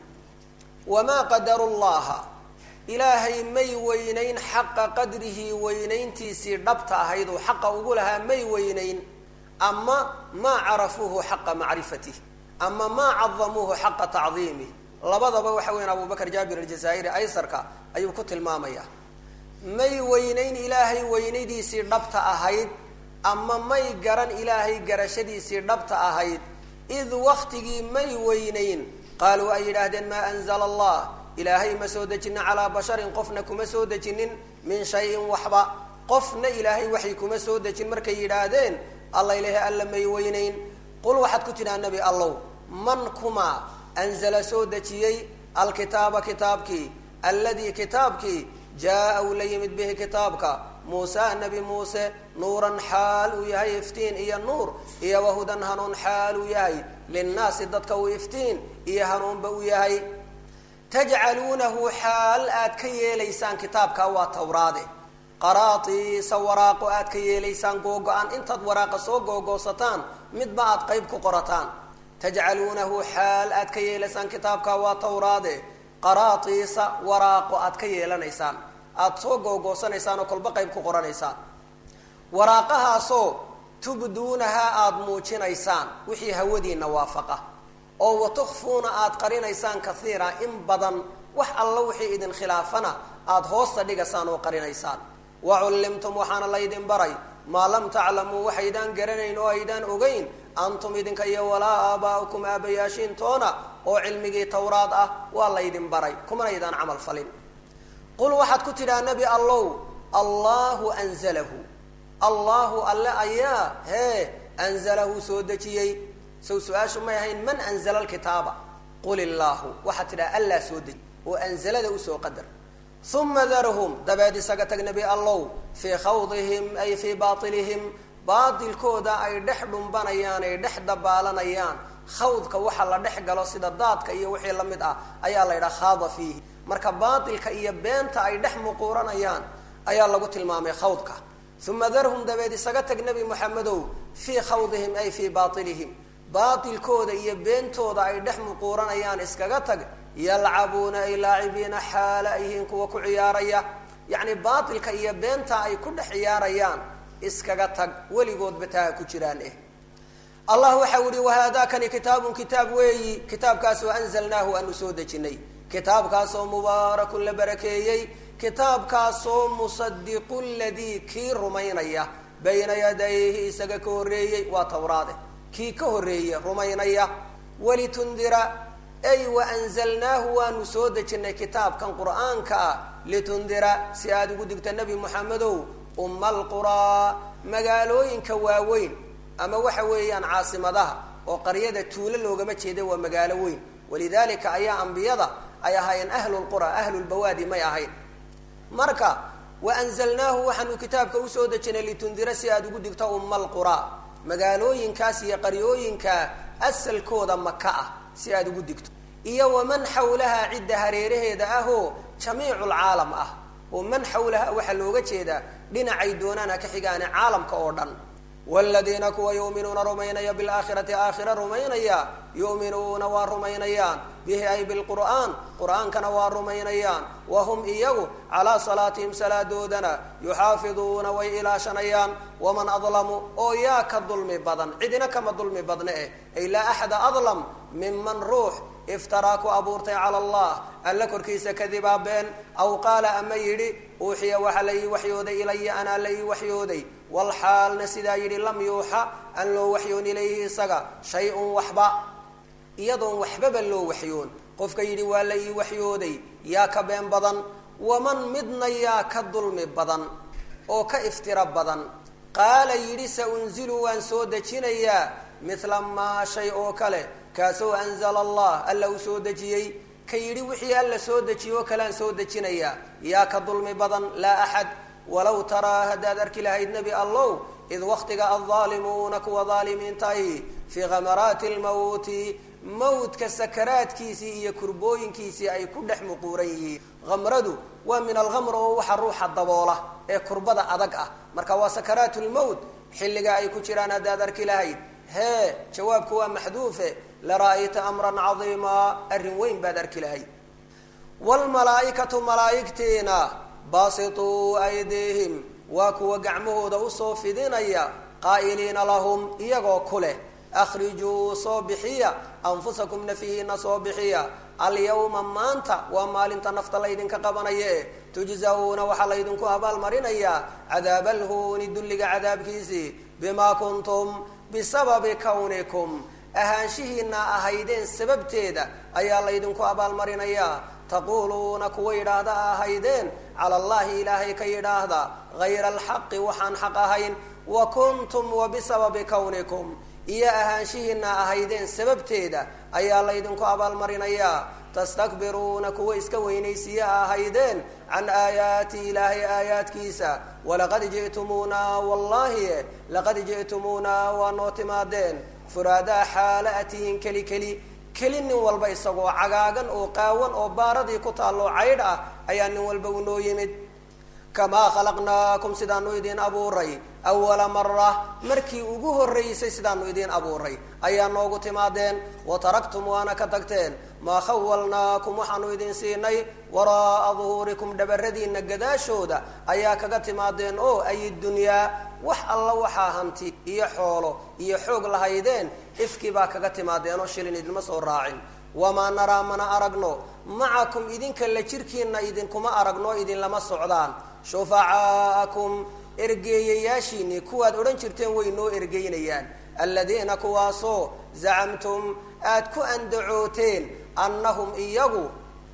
Speaker 1: wamaa qadaru llaha ilaahay may weynayn xaqa qadrihi weynayntiisii dhabta ahayd oo xaqa ugu lahaa may weynayn ama maa carafuuhu xaqa macrifatih ama maa cadamuuhu xaqa tacdiimih labadaba waxa weyan abubakar jaabir aljazaa'iri aysarka ayuu ku tilmaamaya may weynayn ilaahay weynadiisii dhabta ahayd ama may garan ilaahay garashadiisii dhabta ahayd id waktigii may weynayn qaaluu ay yidhaahdeen maa anzala allah ilaahay ma soo dejinin calaa basharin qofna kuma soo dejinin min shayin waxba qofna ilaahay waxay kuma soo dejin markay yidhaahdeen alla ilahay alla may weynayn qul waxaad ku tidhaha nebi allow man kuma anzala soo dejiyey alkitaaba kitaabkii alladii kitaabkii jaa uu la yimid bihi kitaabka muuse nebi muuse nuuran xaal uu yahay iftiin iyo nuur iyo wahudan hanuun xaal uu yahay linnaasi dadka uu iftiin iyo hanuunba u yahay tajcaluunahu xaal aad ka yeelaysaan kitaabka waa tawraade qaraatiisa waraaqo aad ka yeelaysaan googo-aan intaad waraaqa soo googoosataan midba aad qayb ku qorataan tajcaluunahu xaal aad ka yeelaysaan kitaabka waa tawraade qaraatiisa waraaqo aad ka yeelanaysaan aada soo googoosanaysaan oo kolba qayb ku qoranaysaan waraaqahaasoo tubduunahaa aada muujinaysaan wixii hawadiina waafaqa oo watukfuuna aada qarinaysaan kaiira in badan wax alla wixii idin khilaafana aada hoosta dhigasaan oo qarinaysaan wa cullimtum waxaana laydin baray maa lam taclamuu waxaydaan garanayn oo aydaan ogeyn antum idinka iyo walaa aabaa'ukum aabayaashiintoona oo cilmigii tawraad ah waa laydin baray kumanaydaan camal falin qul waxaad ku tidhaha nebi allow allahu anzalahu allahu alle ayaa hee anzalahu soo dejiyey sow su-aashu may ahayn man anzala alkitaaba qul illaahu waxaad tidhaha allaa soo dejiy oo anzalada usoo qadar uma darhum dabeed isaga tag nebi allow fii khawdihim ay fii baatilihim baatilkooda ay dhex dhumbanayaan ay dhex dabaalanayaan khawdka waxa la dhex galo sida daadka iyo wixii la mid ah ayaa la yidhaha khaada fiihi marka baatilka iyo beenta ay dhex muquuranayaan ayaa lagu tilmaamay khawdka uma darhum dabeed isaga tag nebi moxamedow fii khawdihim ay fii baatilihim baatilkooda iyo beentooda ay dhex muquuranayaan iskaga tag yalcabuuna ay laacibiina xaala ayhiin kuwa ku ciyaaraya yacni baatilka iyo beenta ay ku dhex ciyaarayaan iskaga tag weligoodba taa ku jiraan eh allah waxa u ihi wahaadaakani kitaabun kitaab weeyi kitaabkaasoo anzalnaahu aanu soo dejinay kitaabkaasoo mubaarakun la barakeeyey kitaabkaasoo musadiqu ladii kii rumaynaya bayna yadayhi isaga ka horreeyey waa tawraade kii ka horreeye rumaynaya walitundira ay waanzalnaahu waanu soo dejinay kitaabkan qur'aanka ah litundira si aada ugu digta nebi moxamedow umma alquraa magaalooyinka waaweyn ama waxa weeyaan caasimadaha oo qaryada tuulo loogama jeeda waa magaalo weyn walidalika ayaa ambiyada ay ahaayeen ahlulqura ahlulbawaadi may ahayn marka waanzalnaahu waxaanu kitaabka usoo dejinay litundira si aada ugu digto umma alquraa magaalooyinkaas iyo qaryooyinka asalkooda maka ah si aada ugu digto iyo waman xawlaha cidda hareeraheeda ahoo jamiicu lcaalam ah oo man xawlaha waxaa looga jeedaa dhinacay doonaan ha ka xigaane caalamka oo dhan wladiina kuwa yuminuuna rumaynaya bilaakhirati aakhira rumaynaya yuminuuna waa rumaynayaan bihi ay bilqur'aan qur'aankana waa rumaynayaan wahum iyagu calaa salaatihim salaadoodana yuxaafiduuna way ilaashanayaan waman adlamu oo yaa ka dulmi badan cidina kama dulmi badne eh ay laa axada adlam miman ruux iftaraa ku abuurtay cala allah alla korkiisa kadibaa been aw qaala ama yidhi uuxiya waxaa la ii waxyooday ilaya anaa la ii waxyooday walxaalna sidaa yidhi lam yuuxa aan loo waxyoon ilayhi isaga shay-un waxba iyadoon waxbaba loo waxyoon qofka yidhi waa la ii waxyooday yaa ka been badan waman midna yaa ka dulmi badan oo ka iftiro badan qaala yidhi sa unzilu waan soo dejinayaa mithla maa shay oo kale kaasoo anzala allah alla uu soo dejiyey ka yidhi wixii alla soo dejiye oo kalean soo dejinayaa yaa ka dulmi badan laa axad walow taraa haddaad arki lahayd nebi allow id waktiga aldaalimuuna kuwa daalimiintahi fii khamaraati lmawti mawdka sakaraadkiisii iyo kurbooyinkiisii ay ku dhex muquuran yihiin khamradu waa min alkhamr oo waxa ruuxa daboola ee kurbada adag ah marka waa sakaraat lmowt xilliga ay ku jiraan haddaad arki lahayd hee jawaabku waa maxduufe lara'ayta amran cadiimaa arrin weyn baad arki lahayd wlmalaaikatu malaaigtiina baasituu aydiihim waa kuwa gacmahooda usoo fidinaya qaa'iliina lahum iyagoo ku leh akhrijuu soo bixiya anfusakum nafihiina soo bixiya alyawma maanta waa maalinta nafta laydinka qabanaya e tujzawna waxaa laydinku abaalmarinayaa cadaaba alhuuni dulliga cadaabkiisii bimaa kuntum bisababi kawnikum ahaanshihiina ahaydeen sababteeda ayaa laydinku abaalmarinayaa taquuluuna kuwa yidhaahda ahaydeen cala allahi ilaahay ka yidhaahda hayra alxaqi waxaan xaq ahayn wa kuntum wa bisababi kawnikum iyo ahaanshihiina ahaydeen sababteeda ayaa laydinku abaalmarinayaa tastakbiruuna kuwa iska weynaysiya ahaydeen can aayaati ilaahay aayaadkiisa walaqad ji'tumuuna wallahi laqad ji'tumuuna waa noo timaadeen furaadaa xaala atihin keli keli keli nin walba isagoo cagaagan oo qaawan oo baaradii ku taalloo caydh ah ayaa nin walba unoo yimid kamaa khalaqnaakum sidaanu idiin abuuray awala mara markii ugu horraysay sidaanu idiin abuuray ayaa noogu timaadeen wa taraktum waana ka tagteen maa khawalnaakum waxaanu idin siinay waraa'a duhuurikum dhabaradiina gadaashooda ayaa kaga timaadeen oo ay dunyaa wax alla waxaa hanti iyo xoolo iyo xoog lahaydeen ifkii baa kaga timaadeen oo shilin idinma soo raacin wamaa naraa mana aragno macakum idinka la jirkiina idinkuma aragno idinlama socdaan shufacaa'akum ergeeyayaashiinii kuwaad odhan jirteen way noo ergeynayaan aladiina kuwaasoo zacamtum aad ku andacooteen annahum iyagu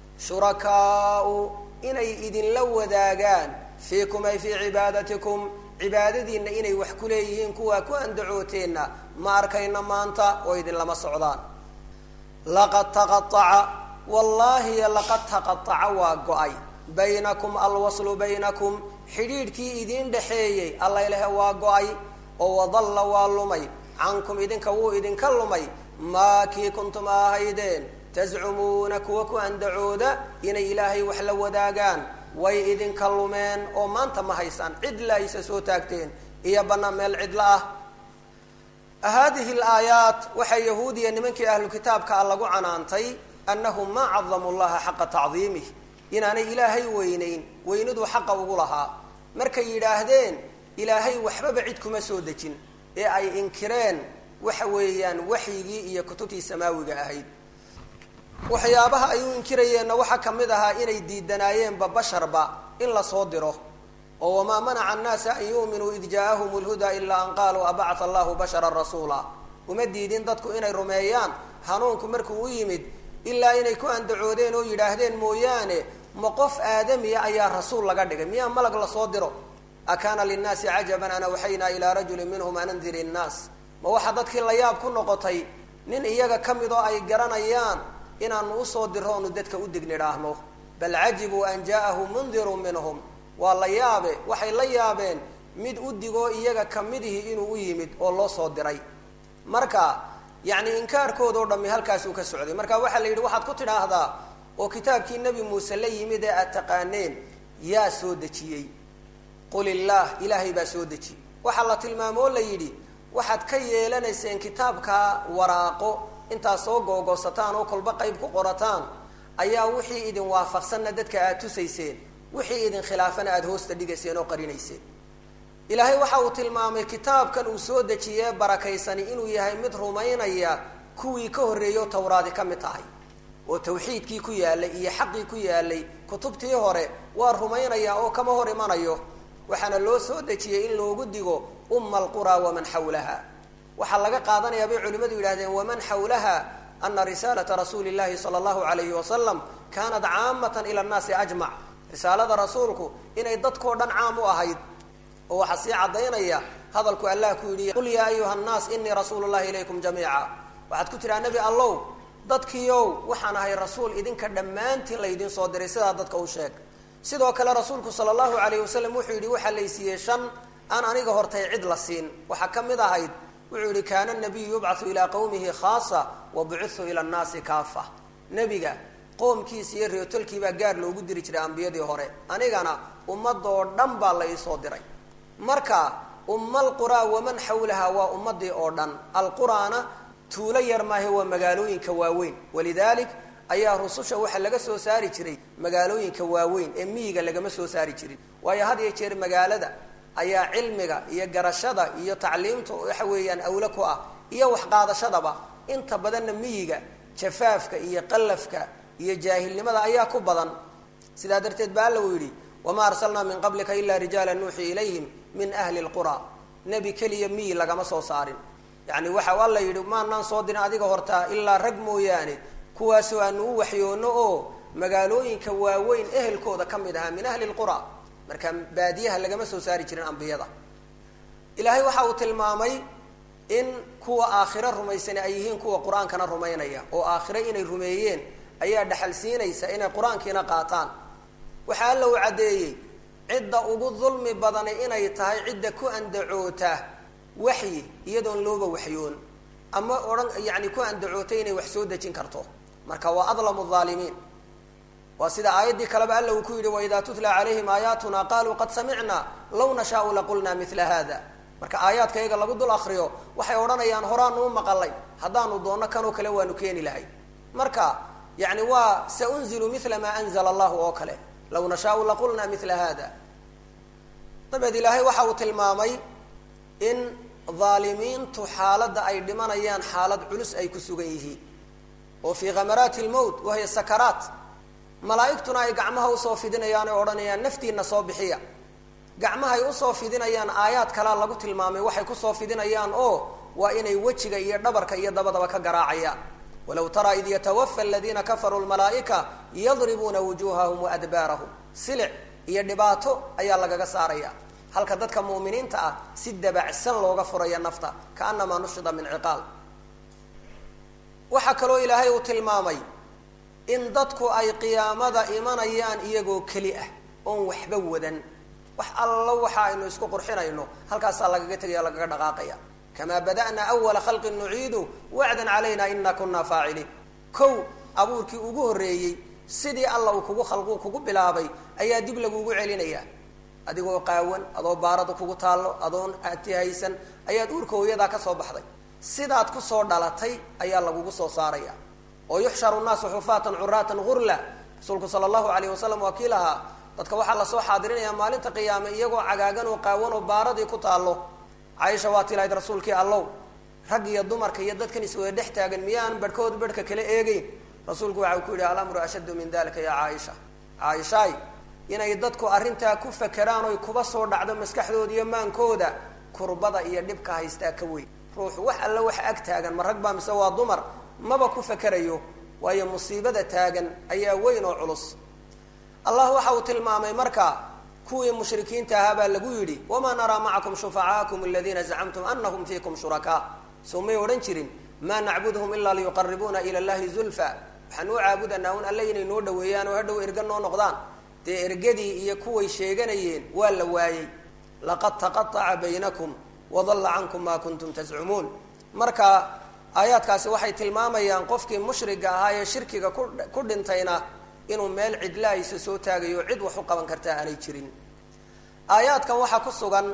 Speaker 1: shurakaau inay idinla wadaagaan fiikum ay fii cibaadatikum cibaadadiinna inay wax ku leeyihiin kuwaa ku andacooteenna ma arkayna maanta oo idinlama socdaan laqad taqaaca wallaahi laqad taqaaca waa go-ay baynakum alwaslu baynakum xidhiidhkii idiin dhexeeyey allayleh waa go-ay oo wadalla waa lumay cankum idinka wuu idinka lumay maa kii kuntum ahaydeen tascumuuna kuwa ku andacooda inay ilaahay wax la wadaagaan way idinka lumeen oo maanta ma haysaan cidla aysa soo taagteen iyo bannaan meel cidla ah haadihi alaayaat waxaa yahuudiya nimankii ahlu kitaabka a lagu canaantay annahum maa cadamu llaha xaqa tacdiimih inaanay ilaahay weynayn weyniduu xaqa ugu lahaa markay yidhaahdeen ilaahay waxbaba cid kuma soo dejin ee ay inkireen waxa weeyaan waxyigii iyo kutubtii samaawiga ahayd waxyaabaha ay u inkirayeenna waxaa ka mid ahaa inay diidanaayeenba basharba in lasoo diro oo wamaa manaca annaasa an yuuminuu id jaaahum lhudaa ilaa an qaaluu abacata allahu basharan rasuula uma diidin dadku inay rumeeyaan hanuunku markuu u yimid ilaa inay ku andacoodeen oo yidhaahdeen mooyaane ma qof aadamiya ayaa rasuul laga dhigay miyaa malag lasoo diro akaana linnaasi cajaban an awxaynaa ilaa rajulin minhum an andir innaas ma waxaa dadkii la yaab ku noqotay nin iyaga ka mid oo ay garanayaan inaanu usoo diro onu dadka u dignidhaahno bal cajibuu an jaaahum mundirun minhum waa la yaabe waxay la yaabeen mid u digoo iyaga kamidihii inuu u yimid oo loo soo diray marka yacni inkaarkoodao dhammi halkaasuu ka socday marka waxaa la yidhi waxaad ku tidhaahdaa oo kitaabkii nebi muuse la yimid ee aad taqaaneen yaa soo dejiyey qul illaah ilaahay baa soo dejiyey waxaa la tilmaamoo la yidhi waxaad ka yeelanayseen kitaabka waraaqo intaad soo googoosataan oo kolba qayb ku qorataan ayaa wixii idin waafaqsanna dadka aad tusayseen wixii idin khilaafana aada hoosta dhigayseen oo qarinayseen ilaahay waxa uu tilmaamay kitaabkan uu soo dejiyee barakaysani inuu yahay mid rumaynaya kuwii ka horreeyo tawraadi ka mid tahay oo tawxiidkii ku yaalay iyo xaqii ku yaalay kutubtii hore waa rumaynaya oo kama hor imanayo waxaana loo soo dejiyey in loogu digo umma alquraa waman xawlaha waxaa laga qaadanayaa bay culimmadu yidhahdeen waman xawlaha ana risaalata rasuuli llahi sala allahu alayhi wasalam kaanat caamatan ila annaasi ajmac risaalada rasuulku inay dadkoo dhan caam u ahayd oo waxaa sii caddaynaya hadalku allah ku yidhi qul yaa ayuha nnaas inii rasuulu llahi ilaykum jamiica waxaad ku tidhaha nebi allow dadkiiow waxaan ahay rasuul idinka dhammaantiin laydin soo diray sidaa dadka u sheeg sidoo kale rasuulku sala allahu alayh wasalam wuxuu yidhi waxaa laysiiyey shan aan aniga hortay cid la siin waxaa ka mid ahayd wuxuu yihi kaana nabiyu yubcathu ilaa qawmihi khaasa wa bucithu ila nnaasi kaafa nebiga qoomkiisa iyo reetolkiibaa gaar loogu diri jiray ambiyadii hore anigana ummadoo dhan baa la iisoo diray marka umma alquraa waman xawlaha waa ummadii oo dhan alquraana tuulo yar maahe waa magaalooyinka waaweyn walidaalik ayaa rususha waxaa laga soo saari jiray magaalooyinka waaweyn ee miyiga lagama soo saari jirin waayo had iyo jeer magaalada ayaa cilmiga iyo garashada iyo tacliimta waxa weeyaan awle ku ah iyo waxqaadashadaba inta badanna miyiga jafaafka iyo qallafka iyo jaahilnimada ayaa ku badan sidaa darteed ba alla uu yidhi wamaa arsalnaa min qablika ilaa rijaala nuuxii ilayhim min ahli lqura nebi keliya miyi lagama soo saarin yani waxa alla yidhi maanaan soo dirin adiga hortaa ilaa rag mooyaane kuwaasoo aanu u waxyoono oo magaalooyinka waaweyn ehelkooda ka mid ahaa min ahli lqura marka baadiyaha lagama soo saari jirin ambiyada ilaahay waxa uu tilmaamay in kuwa aakhiro rumaysani ay yihiin kuwa qur-aankana rumaynaya oo aakhiro inay rumeeyeen ayaa dhaxal siinaysa inay qur-aankiina qaataan waxaa alla uu caddeeyey cidda ugu dulmi badani inay tahay cidda ku andacoota waxyi iyadoon looba waxyoon ama odhan yani ku andacootay inay wax soo dejin karto marka waa adlamu aalimiin waa sida aayaddii kaleba alla uu ku yidhi waidaa tutla calayhim aayaatuna qaluu qad samicna law nashaau laqulna mila hada marka aayaadka iyaga lagu dul akriyo waxay odhanayaan horaanu u maqalay haddaanu doonno kanoo kale waanu keeni lahay marka yani waa saunzilu mila maa anzla allahu oo kale law nashaau laqulna mila hada dabeed ilaahay waxa uu tilmaamay in aalimiintu xaaladda ay dhimanayaan xaalad culus ay ku sugan yihiin oo fii khamaraati lmowt wahiya sakaraat malaa'igtuna ay gacmaha usoo fidinayaan oo odhanayaan naftiina soo bixiya gacmahay usoo fidinayaan aayaad kalaa lagu tilmaamay waxay kusoo fidinayaan oo waa inay wejiga iyo dhabarka iyo dabadaba ka garaacayaan walaw taraa id yatawafa aladiina kafaruu lmalaa'ika yadribuuna wujuhahum waadbaarahum silic iyo dhibaato ayaa lagaga saaraya halka dadka mu'miniinta ah si dabacsan looga furaya nafta kaanamaa nushida min ciqaal waxaa kaloo ilaahay uu tilmaamay in dadku ay qiyaamada imanayaan iyagoo keli ah oon waxba wadan wax allo waxa aynu isku qurxinayno halkaasaa lagaga tegaya lagaga dhaqaaqaya kamaa bada'naa awala khalqin nuciidu wacdan calayna ina kunaa faaciliin kow abuurkii ugu horreeyey sidii alla uu kugu khalqu kugu bilaabay ayaa dib lagugu celinayaa adigoo qaawan adoo baarada kugu taallo adoon ati haysan ayaad uurka hooyadaa ka soo baxday sidaad kusoo dhalatay ayaa lagugu soo saaraya oo yuxsharu nnaasu xufaatan curaatan gurla rasuulku sala allahu alayh wasalam waa kii lahaa dadka waxaa lasoo xaadirinayaa maalinta qiyaame iyagoo cagaagan oo qaawan oo baaradii ku taallo caaisha waa tii lahayd rasuulkii allow rag iyo dumarka iyo dadkan iswada dhex taagan miyaan barhkood barhka kala eegeyn rasuulku waxa uu ku yidhi alamru ashaddu min dalika ya caaisha caaishaay inay dadku arrintaa ku fakeraan oy kuba soo dhacdo maskaxdooda iyo maankooda kurbada iyo dhibka haystaa ka weyn ruuxu wax alla wax ag taagan ma rag baa mise waa dumar maba ku fakerayo waayo musiibada taagan ayaa weyn oo culus allah waxa uu tilmaamay marka kuwii mushrikiinta ahaa baa lagu yidhi wamaa naraa macakum shufacaakum aladiina zacamtum anahum fiikum shurakaa soo may odhan jirin maa nacbudhum ilaa liyuqaribuuna ila llahi zulfa waxaan u caabudanaa un alle inay noo dhaweeyaan oo hadhow erga noo noqdaan dee ergadii iyo kuway sheeganayeen waa la waayey laqad taqaaca baynakum wadalla cankum maa kuntum tascumuun marka aayaadkaasi waxay tilmaamayaan qofkii mushriga ahaa ee shirkiga ku ku dhintayna inuu meel cidlaaysa soo taagayo cid wax u qaban kartaa aanay jirin aayaadkan waxaa ku sugan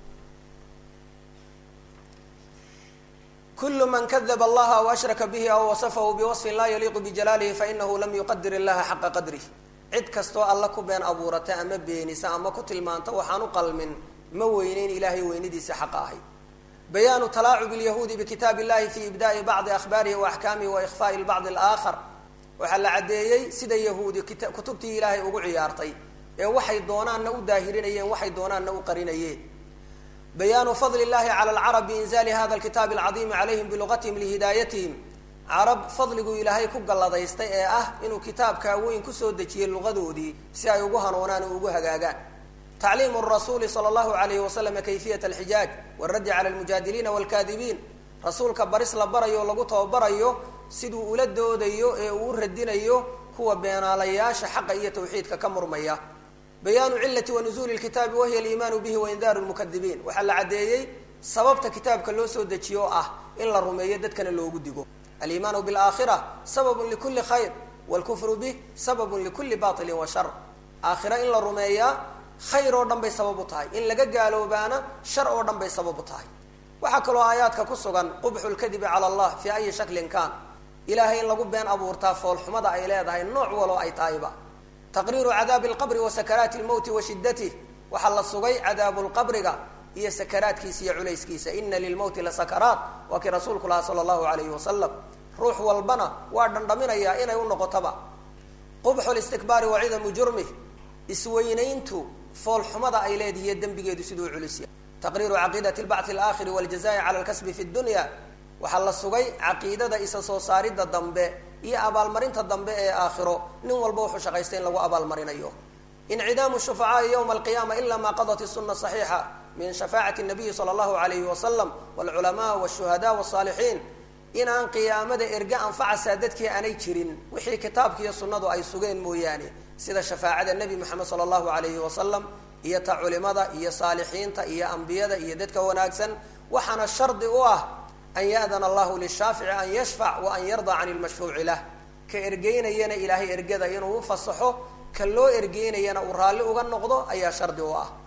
Speaker 1: kul man kadaba allaha aw ashraka bihi aw wasafahu biwasfin laa yaliiqu bijalaalihi fainahu lam yuqadir illaha xaqa qadrih cid kastoo alla ku been abuurata ama beenisa ama ku tilmaanta waxaan u qalmin ma weyneyn ilaahay weynidiisa xaqa ahay bayaanu talaacub lyahuudi bikitaab illahi fi ibda'i bacdi ahbaarihi wa axkaamihi wa ikhfaai lbacdi alaakhar waxaa la caddeeyey sida yahuudi kutubtii ilaahay ugu ciyaartay ee waxay doonaanna u daahirinayeen waxay doonaanna u qarinayeen bayaanu fadli llahi cala alcarab biinzali hada alkitaabi alcadiimi calayhim bilugatihim lihidaayatihim carab fadliguu ilaahay ku galladaystay ee ah inuu kitaabkaa weyn kusoo dejiyey luqadoodii si ay ugu hanuunaan oo ugu hagaagaan tacliimu rasuuli sala allahu alayhi wasalama kayfiyat alxijaaj waraddi cala almujaadiliina walkaadibiin rasuulka baris la barayo o lagu tababarayo siduu ula doodayo ee uu u radinayo kuwa beenaalayaasha xaqa iyo tawxiidka ka murmaya bayaanu cilati wa nuzuuli lkitaabi wahiya aliimaanu bihi waindaaru lmukadibiin waxaa la caddeeyey sababta kitaabka loo soo dejiyo oo ah in la rumeeyo dadkana loogu digo aliimaanu bilaakhira sababun likuli khayr wlkufru bih sababun likuli bailin wa shar aakhira in la rumeeyaa khayr oo dhan bay sabab u tahay in laga gaaloobaana shar oo dhan bay sabab u tahay waxaa kaloo aayaadka ku sugan qubxu lkadibi cala allah fii ayi shaklin kaan ilahay in lagu been abuurtaa foolxumada ay leedahay nooc waloo ay tahayba taqriiru cadaabi lqabri wa sakaraati lmowti wa shidatih waxaa la sugay cadaabu lqabriga iyo sakaraadkiisa iyo culayskiisa ina lilmowti la sakaraat waa kii rasuulku lahaa sala allahu alayhi wasalam ruux walbana waa dhandhaminayaa inay u noqotaba qubxu listikbaari wa cidamu jurmih isweynayntu foolxumada ay leedihiyo dembigeedu siduu culisya taqriiru caqiidati lbacthi alaakhiri waljazai cala lkasbi fi dunya waxaa la sugay caqiidada isa soo saaridda dambe iyo abaalmarinta dambe ee aakhiro nin walba wuxuu shaqaystay in lagu abaalmarinayo incidaamu shufacaai yowma alqiyaama ila ma qadat isuna saxiixa min shafaacati nabiyi sala allahu alayhi wasalam walculamaa wshuhada wsaalixiin inaan qiyaamada erge anfacasaa dadkii aanay jirin wixii kitaabkiiyo sunnadu ay sugeen mooyaane sida shafaacada nebi moxamed sala allahu alayhi wasalam iyo ta culimada iyo saalixiinta iyo ambiyada iyo dadka wanaagsan waxaana shardi u ah an ya'dana allahu lishaafici an yashfac wa an yarda can lmashfuuci lah ka ergeynayana ilaahay ergada inuu u fasaxo ka loo ergeynayana uu raalli uga noqdo ayaa shardi u ah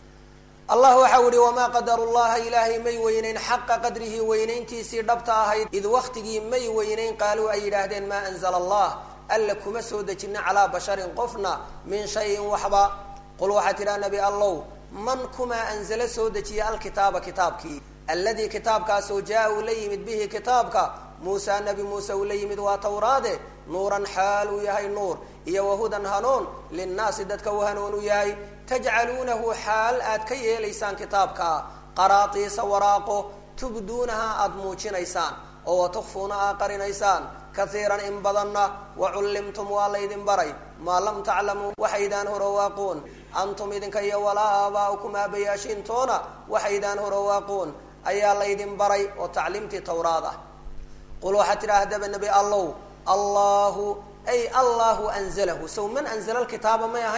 Speaker 1: allah waxau yihi wamaa qadaru llaha ilaahay may weyneyn xaqa qadrihi weynayntiisii dhabta ahayd id waktigii may weyneyn qaaluu ay yidhaahdeen maa anzala allah alla kuma soo dejina calaa basharin qofna min shayin waxba qul waxaa tidhaha nabi allow man kumaa anzala soo dejiya alkitaaba kitaabkii alladii kitaabkaasoo jaa uu la yimid bihi kitaabka muusa nabi muuse uu la yimid waa tawraade nuuran xaal uu yahay nuur iyo wahudan hanuun linnaasi dadka uu hanuun u yahay tajcaluunahu xaal aad ka yeelaysaan kitaabka qaraatiisa waraaqo tubduunaha aada muujinaysaan oo watukfuuna aad qarinaysaan kaiiran in badanna wacullimtum waa laydin baray maa lam taclamuu waxaydaan horowaaquun antum idinka iyo walaa aabaa'ukum aabayaashiintoona waxaydaan horowaaquun ayaa laydin baray oo tacliimtii tawraad ah qul waxaad tidhaahdaba nebi allow allahu ay allahu anzalahu sow man anzala lkitaaba may ahayn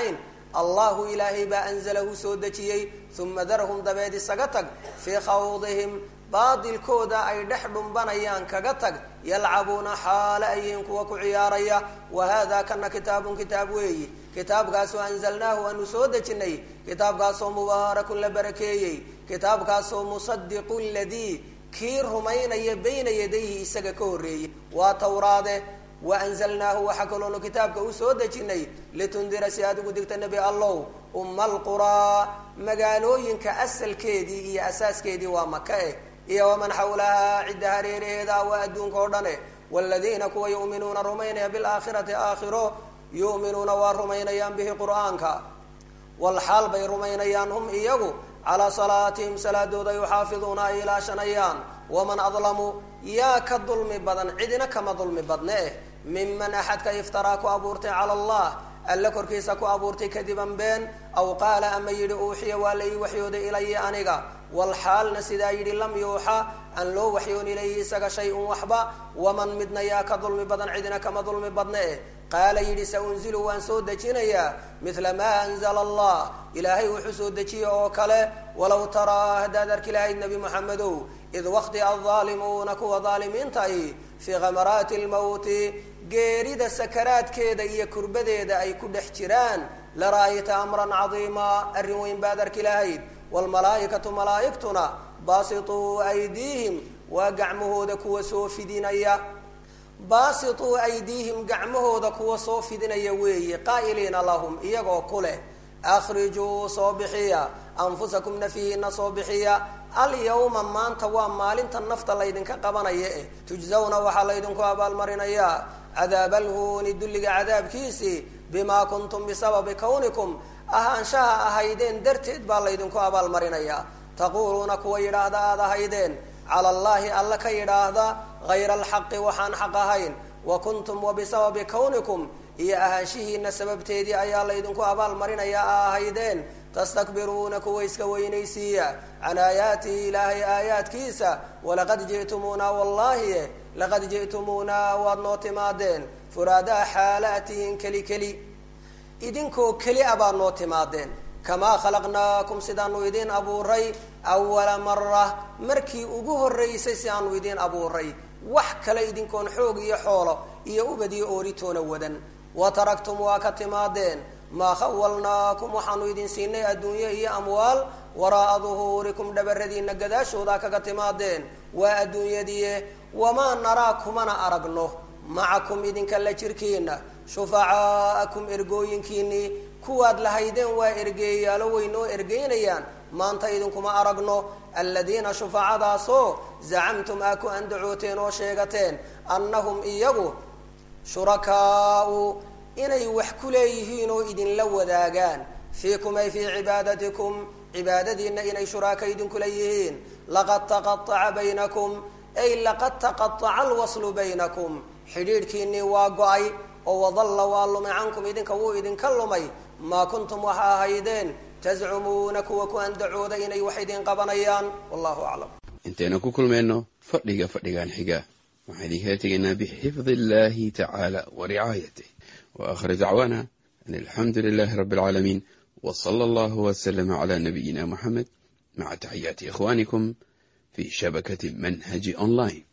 Speaker 1: allahu ilaahay baa anzalahu soo dejiyey uma darhum dabeed isaga tag fii khawdihim baadilkooda ay dhex dhumbanayaan kaga tag yalcabuuna xaale ayihiin kuwa ku ciyaaraya wa hada kana kitaabun kitaab weeyi kitaabkaasoo anzalnaahu aanu soo dejinay kitaabkaasoo mubaarakun la barakeeyey kitaabkaasoo musadiqu ladii kii rumaynaya bayna yadayhi isaga ka horreeyey waa tawraade wa anzalnaahu waxaa kaloonu kitaabka u soo dejinay litundira si aad ugu digta nebi allow umma alquraa magaalooyinka asalkeedii iyo asaaskeedii waa maka eh iyo waman xawlahaa cidda hareeraheeda waa adduunka oo dhane waaladiina kuwa yu'minuuna rumaynaya bilaakhirati aakhiro yu'minuuna waa rumaynayaan bihi qur'aanka walxaal bay rumaynayaan hum iyagu calaa salaatihim salaadooda yuxaafiduuna ay ilaashanayaan waman adlamu yaa ka dulmi badan cidina kama dulmi badne eh miman axadka iftaraa ku abuurtay cala allah alle korkiisa ku abuurtay kadiban been aw qaala ama yidhi uuxiya waa la ii waxyooday ilaya aniga walxaalna sidaa yidhi lam yuuxa aan loo waxyoon ilayhi isaga shay-un waxba waman midna yaa ka dulmi badan cidina kama dulmi badne eh qaala yidhi sa unzilu waan soo dejinayaa midla maa anzala allah ilaahay wuxuu soo dejiye oo kale walow taraa haddaad arki lahayd nebi moxamedow id waqti aldaalimuuna kuwa daalimiinta ahi fii khamaraati lmowti geerida sakaraadkeeda iyo kurbadeeda ay ku dhex jiraan la ra'ayta amran cadiima arrin weyn baad arki lahayd waalmalaa'ikatu malaa'igtuna baasituu aydiihim waa gacmahooda kuwa soo fidinaya baasituu aydiihim gacmahooda kuwa soo fidinaya weeye qaa'iliina lahum iyagoo ku leh akhrijuu soo bixiya anfusakum nafihiina soo bixiya alyawma maanta waa maalinta nafta laydinka qabanaya eh tujzawna waxaa laydinku abaalmarinayaa cadaab alhuuni dulliga cadaabkiisii bimaa kuntum bisababi kawnikum ahaanshaha ahaydeen darteed baa laydinku abaalmarinayaa taquuluuna kuwa yidhaahda aada ahaydeen cala allaahi alla ka yidhaahda hayra alxaqi waxaan xaq ahayn wa kuntum wa bisababi kawnikum iyo ahaanshihiina sababteedii ayaa laydinku abaalmarinayaa a ahaydeen tastakbiruuna kuwa iska weynaysiiya can aayaatihi ilaahay aayaadkiisa walaqad ji'tumuuna wallahi laqad ji'tumuuna waad noo timaadeen furaadaa xaalaatihin keli keli idinkoo keli a baad noo timaadeen kamaa khalaqnaakum sidaanu idiin abuuray awala mara markii ugu horraysay si aanu idiin abuuray wax kale idinkoon xoog iyo xoolo iyo ubad iyo ooritoona wadan wa taraktum waa ka timaadeen maa khawalnaakum waxaanu idin siinay adduunye iyo amwaal waraa'a duhuurikum dhabaradiina gadaashoodaa kaga timaadeen waa adduunyadiie wamaa naraa kumana aragno macakum idinka la jirkiina shufacaa'akum ergooyinkiinnii kuwaad lahaydeen waa ergeeyaalo way noo ergeynayaan maanta idinkuma aragno aladiina shufacadaasoo zacamtum aa ku andacooteen oo sheegateen annahum iyagu shurakaau inay wax ku leeyihiin oo idinla wadaagaan fiikum ay fii cibaadatikum cibaadadiina inay shuraaka idinkula yihiin laqad taqaaca baynakum ay laqad taqaaca alwaslu baynakum xidhiidhkiinnii waa go-ay oo wadalla waa lumay cankum idinka wuu idinka lumay maa kuntum waxa ahaydeen tazcumuuna kuwa ku andacooda inay wax idin qabanayaan wallahu aclam
Speaker 2: intaynu ku kulmayno fadhiga fadhigan xiga waxaan idinkaga tegaynaa bixifdi illahi tacaala wa ricaayatih wa aakhir dacwaana an alxamdu lilahi rabbi alcaalamiin w sala allahu waslama cala nabiyina muxamed maca taxiyaati ikhwanikum fi shabakati manhaji online